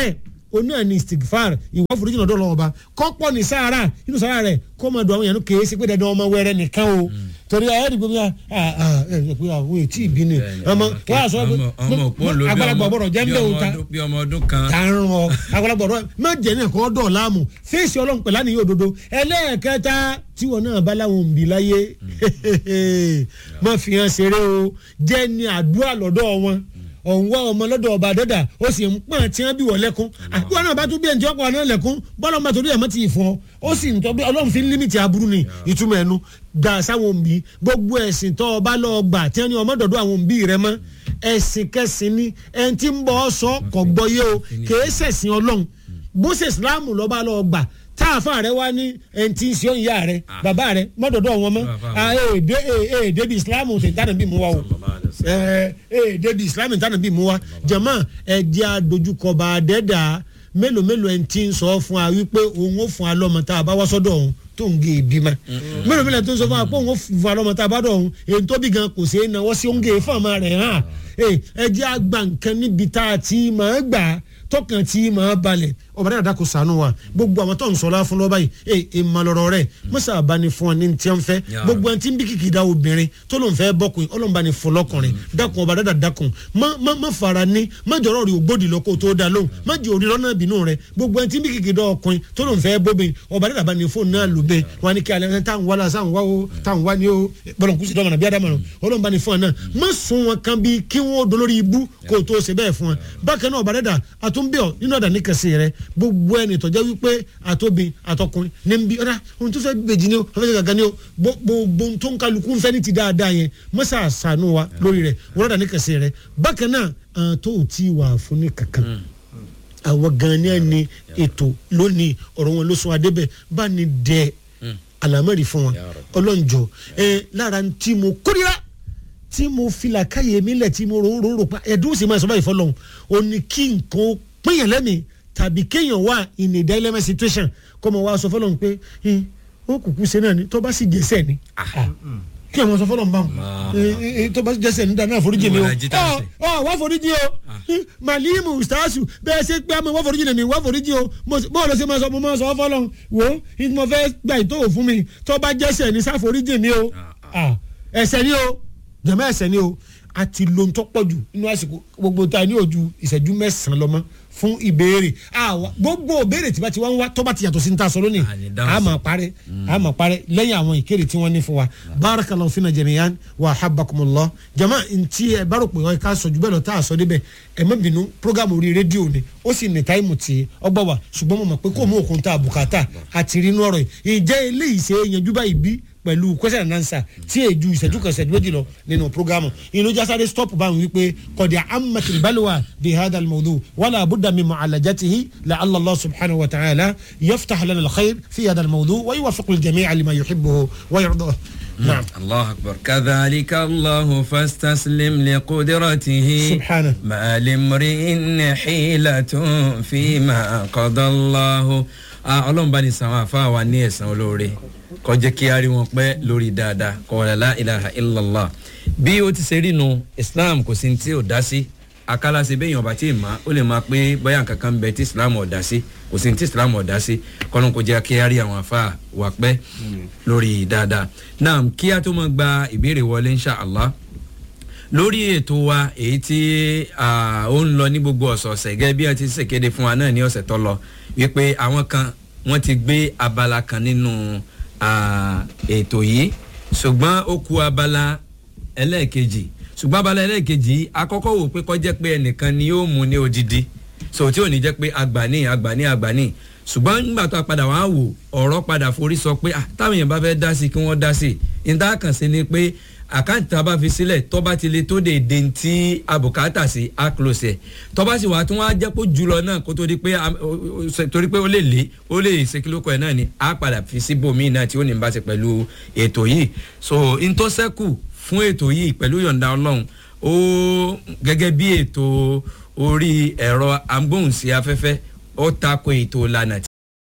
òun náà ni istigfar ìwọ foríjì lọ́dọ̀ Ọlọ́run ọba kọ́pọ̀ ní sahara inú sahara rẹ̀ kó máa dùn àwọn èèyàn kèé sí pé dandan ọmọ wẹrẹ nìkan o torí ẹ ẹdìgbò mi ẹ ẹ pé àwọn ètí ìbí ni ọmọ wọn àṣọ ọmọ òpó ló bí àgbàlagbà ọgbọdọ jẹ ń bẹ òun ta bí ọmọ ọdún kan. tààrùn ọ àgbàlagbà ọdọ má jẹ ní ẹkọ ọdọ láàmú fèsì Ọlọ́run pẹ̀lú àníyàn òdodo ẹlẹ́ẹ̀kẹta tíwọ náà bá láwọn òǹbí láyé má fi hàn ṣeré o jẹ́ ní àdúrà lọ́dọ̀ wọn ọ̀hún wá ọmọ lọ́dọ̀ ọba dọ́dà ó sì ń pọ́n tí wọ́n bí wọ́n lẹ́kún àdúrà náà bá tún bí ẹni tí wọ́n pọ̀ náà lẹ́kún bọ́lá ọmọ torí ẹ̀ mọ́ ti fọ́ ó sì ń tọ́ bí ọlọ́run fi ń límìtì aburú ni ìtumọ̀ ẹnu dà sáwọn òǹbí gbogbo ẹ̀sìn tó ọba lọ gbà tí wọ́n ní ọmọ dọ̀dọ̀ àwọn òǹbí rẹ mọ́ ẹ̀sìn kẹsìn ni ẹni tí ń bọ́ ọ sọ kọ̀ gbọ́ yé o kèé sẹ̀sìn ọlọ́run bó ṣe ìsìláàmù lọ́ba lọ gbà táàfà rẹ wá ní ẹni tí ń ṣe ìyá rẹ bàbá rẹ mọ́dọ̀dọ̀ wọn mọ́ èdè èdè bí ìsìláàmù ṣe dáná bí mu wa o èdè bí ìsìláàmù ṣe dáná bí mu wa jẹ̀mọ́ ẹ̀jẹ̀ àdójúkọba àdẹ́dà mélòó mélòó ẹni tí ń sọ fún wa wípé òun ó fún wa lọ́mọ tá a bá wá sọ́dọ̀ òun tó ń gé ebi ma mélòó mélòó tó ń sọ fún wa pé òun ó fún wa lọ́mọ tá a bá dọ̀ òun èyí tó bí gan kò sí náwó sí òun gé fún ọmọ rẹ̀ hàn ẹ̀jẹ̀ àgbà nǹkan níbi tá a ti máa gbà tọkàn tí máa balẹ̀ ọba dáadáa dákò sànú wa gbogbo àwọn tó ń sọlá fún lọ́ba yìí ẹ ẹ malọ̀rọ̀ rẹ̀ mọ́sá àbáni fún wa ní ti ń fẹ́ gbogbo ẹni tí ń bí kìkì da obìnrin tó ló ń fẹ́ bọ́kùn ọlọ́run bá ní fún lọ́kùnrin dákun ọba dáadáa dákun má má má fara ní má jọ̀rọ̀ rí ògbódì lọ kó tó da lóhùn má jẹ́ òrí lọ́nà ìbínú rẹ̀ gbogbo ẹni tí ń bí kìkì da ọkùnrin tó ló ń fẹ́ bóbin ọba dáadáa bá ní fún náà lóbe wọn ni kí alẹ́ táwọn wá lásán wá o táwọn wá ní o bọ́lọ̀ kùsì dọ́mọ̀nà bí adámọ̀nà ọlọ́run bá ní fún ọ náà má sún wọn kan bí kí wọ́n dolórí ibú kó tó ṣe bẹ́ẹ̀ fún wọn bákan náà ọba dáadáa àtúnbíọ̀ nínú ọ̀dà níkàsí rẹ gbogbo ẹni tọ́jọ́ wípé àtòbí àtọkùnrin ní bí ọ̀dà ohun tó fẹ́ bèjì ni o fẹ́ fẹ́ gàgà ni o gbogbo tó ń kálukú ń fẹ́ ní ti dáadáa yẹn mọ́sá àṣàánú wa lórí rẹ̀ wọ́n ọ̀dà níkàsí rẹ bákan náà àwọn tó ti wà fún ní kankan àwọn gan ni ẹni ètò lónìí ọ̀rọ̀ wọn ló sún adébẹ̀ bá ní dẹ àlámẹ́rì fún wọn ọlọ́njọ́ ẹ lára tí mo kórira tí mo filà káyé mi lẹ̀ tí mo rò rò rò pa ẹ̀dùn sì máa sọ báyìí fọlọ́hún ó ní kí nǹkan pínyàn lẹ́mìí tàbí kéèyàn wà in a dilemma situation kọ́ mọ̀ wá sọ fọlọ́hún pé ó kùkú ṣe náà ni tó bá sì jẹ́sẹ̀ ni kí ẹ̀ mọ̀ sọ fọlọ́hún báwọn tó bá sì jẹ́sẹ̀ ní dáná àforíjì ni o ọ wá foríjì o màlíìmù ustaasu bẹ́ẹ̀ ṣe pé àmọ́ wá foríjì ni wá foríjì o bọ́ọ̀lù ṣe máa sọ mo máa sọ fọlọ́hún wò ó mo fẹ́ gbà ìtòwò fún mi tó bá jẹ́sẹ̀ ní sáforíjì ni o ẹ̀ṣẹ̀ ni o jẹ̀mọ́ ẹ̀ṣẹ̀ ni o a ti lo ntọ́ pọ̀ jù nínú àsìkò gbogbo ta ní ojú ìṣẹ́jú mẹ́sàn-án lọ́mọ fún ìbéèrè gbogbo ìbéèrè tí bá ti wá ń wá tó bá ti yàtọ̀ sí ní ta sọ lónìí a máa parẹ́ a máa parẹ́ lẹ́yìn àwọn ìkéde tí wọ́n ní fún wa barakallahu fina jamiyan wa habbakumullah jama ntí ẹ bá rò pé ọ ká sọ jù bẹ́ẹ̀ lọ tá a sọ débẹ̀ ẹ má bínú programme orí rédíò ni ó sì ní táìmù tí ọgbà wa ṣùgbọ́n mo mọ̀ pé kó mú òkun tá a bùkátà àti rí inú ọ̀rọ̀ yìí ìjẹ́ eléyìí ṣe é yanjú báyìí bí pẹ̀lú question and answer tí èjú ìṣẹ́jú kan ìṣẹ́jú méjì lọ nínú programu inú jásáré stop báwọn wípé kọ̀dí amatil balwa bi hada almawdu wala budda min mu'alajatihi la allah subhanahu wa ta'ala yaftah lana alkhair fi hada almawdu wa yuwaffiqu aljami'a lima yuhibbuhu wa yardah نعم الله أكبر كذلك الله فاستسلم لقدرته سبحانه ما لامرئ حيلة فيما قضى الله ọlọ́run bá ní sàwọn àfa wa ní ẹ̀sán olóore kó jẹ́ kí a rí wọn pẹ́ lórí dáadáa kó la ilaha illallah bí ó ti ṣe rí nu islam kò sí tí ò dá sí akálàsí bẹ́ẹ̀ yàn bá tí ì má ó lè máa pé bóyá nǹkan kan bẹ tí islam ò dá sí kò sí tí islam ò dá sí kọ́nù kó jẹ́ kí a rí àwọn àfa wa pẹ́ lórí dáadáa náà kí a tó máa gba ìbéèrè wọlé insha allah lórí ètò wa èyí tí ó ń lọ ní gbogbo ọ̀sọ̀ọ̀sẹ̀ gẹ́gẹ́ bí a ti ṣèkéde fún wa náà ní ọ̀sẹ̀ tó lọ wípé àwọn kan wọ́n ti gbé abala kan nínú ètò yìí ṣùgbọ́n ó ku abala ẹlẹ́ẹ̀kejì ṣùgbọ́n abala ẹlẹ́ẹ̀kejì akọ́kọ́ wò pé kọ́jẹ́ pé ẹnìkan ni yóò mú ní odidi so tí ò ní jẹ́ pé agbani agbani agbani ṣùgbọ́n nígbà tó a padà wá wò ọ̀rọ̀ padà forí sọ pé táwọn èèyàn bá fẹ́ dá sí kí wọ́n dá sí níta kàn sí ni pé àkáǹtì tá a bá fi sílẹ̀ tọ́ba ti le tó de de ti abùkátà sí a close ẹ̀ tọ́ba sì wà tí wọ́n á jẹ́ kó jùlọ náà kó tó di pé torí pé ó lè lé ó lè ṣe kílókọ ẹ̀ náà ni a padà fi síbòmíì náà tí ó ní bá ṣe pẹ̀lú ètò yìí so ntọ́sẹ́kù fún ètò yìí pẹ̀lú yọ̀ǹda ọlọ́run ó gẹ́gẹ́ bí ètò orí ẹ̀rọ agbóhùnsí afẹ́fẹ́ ó tako ètò ìlànà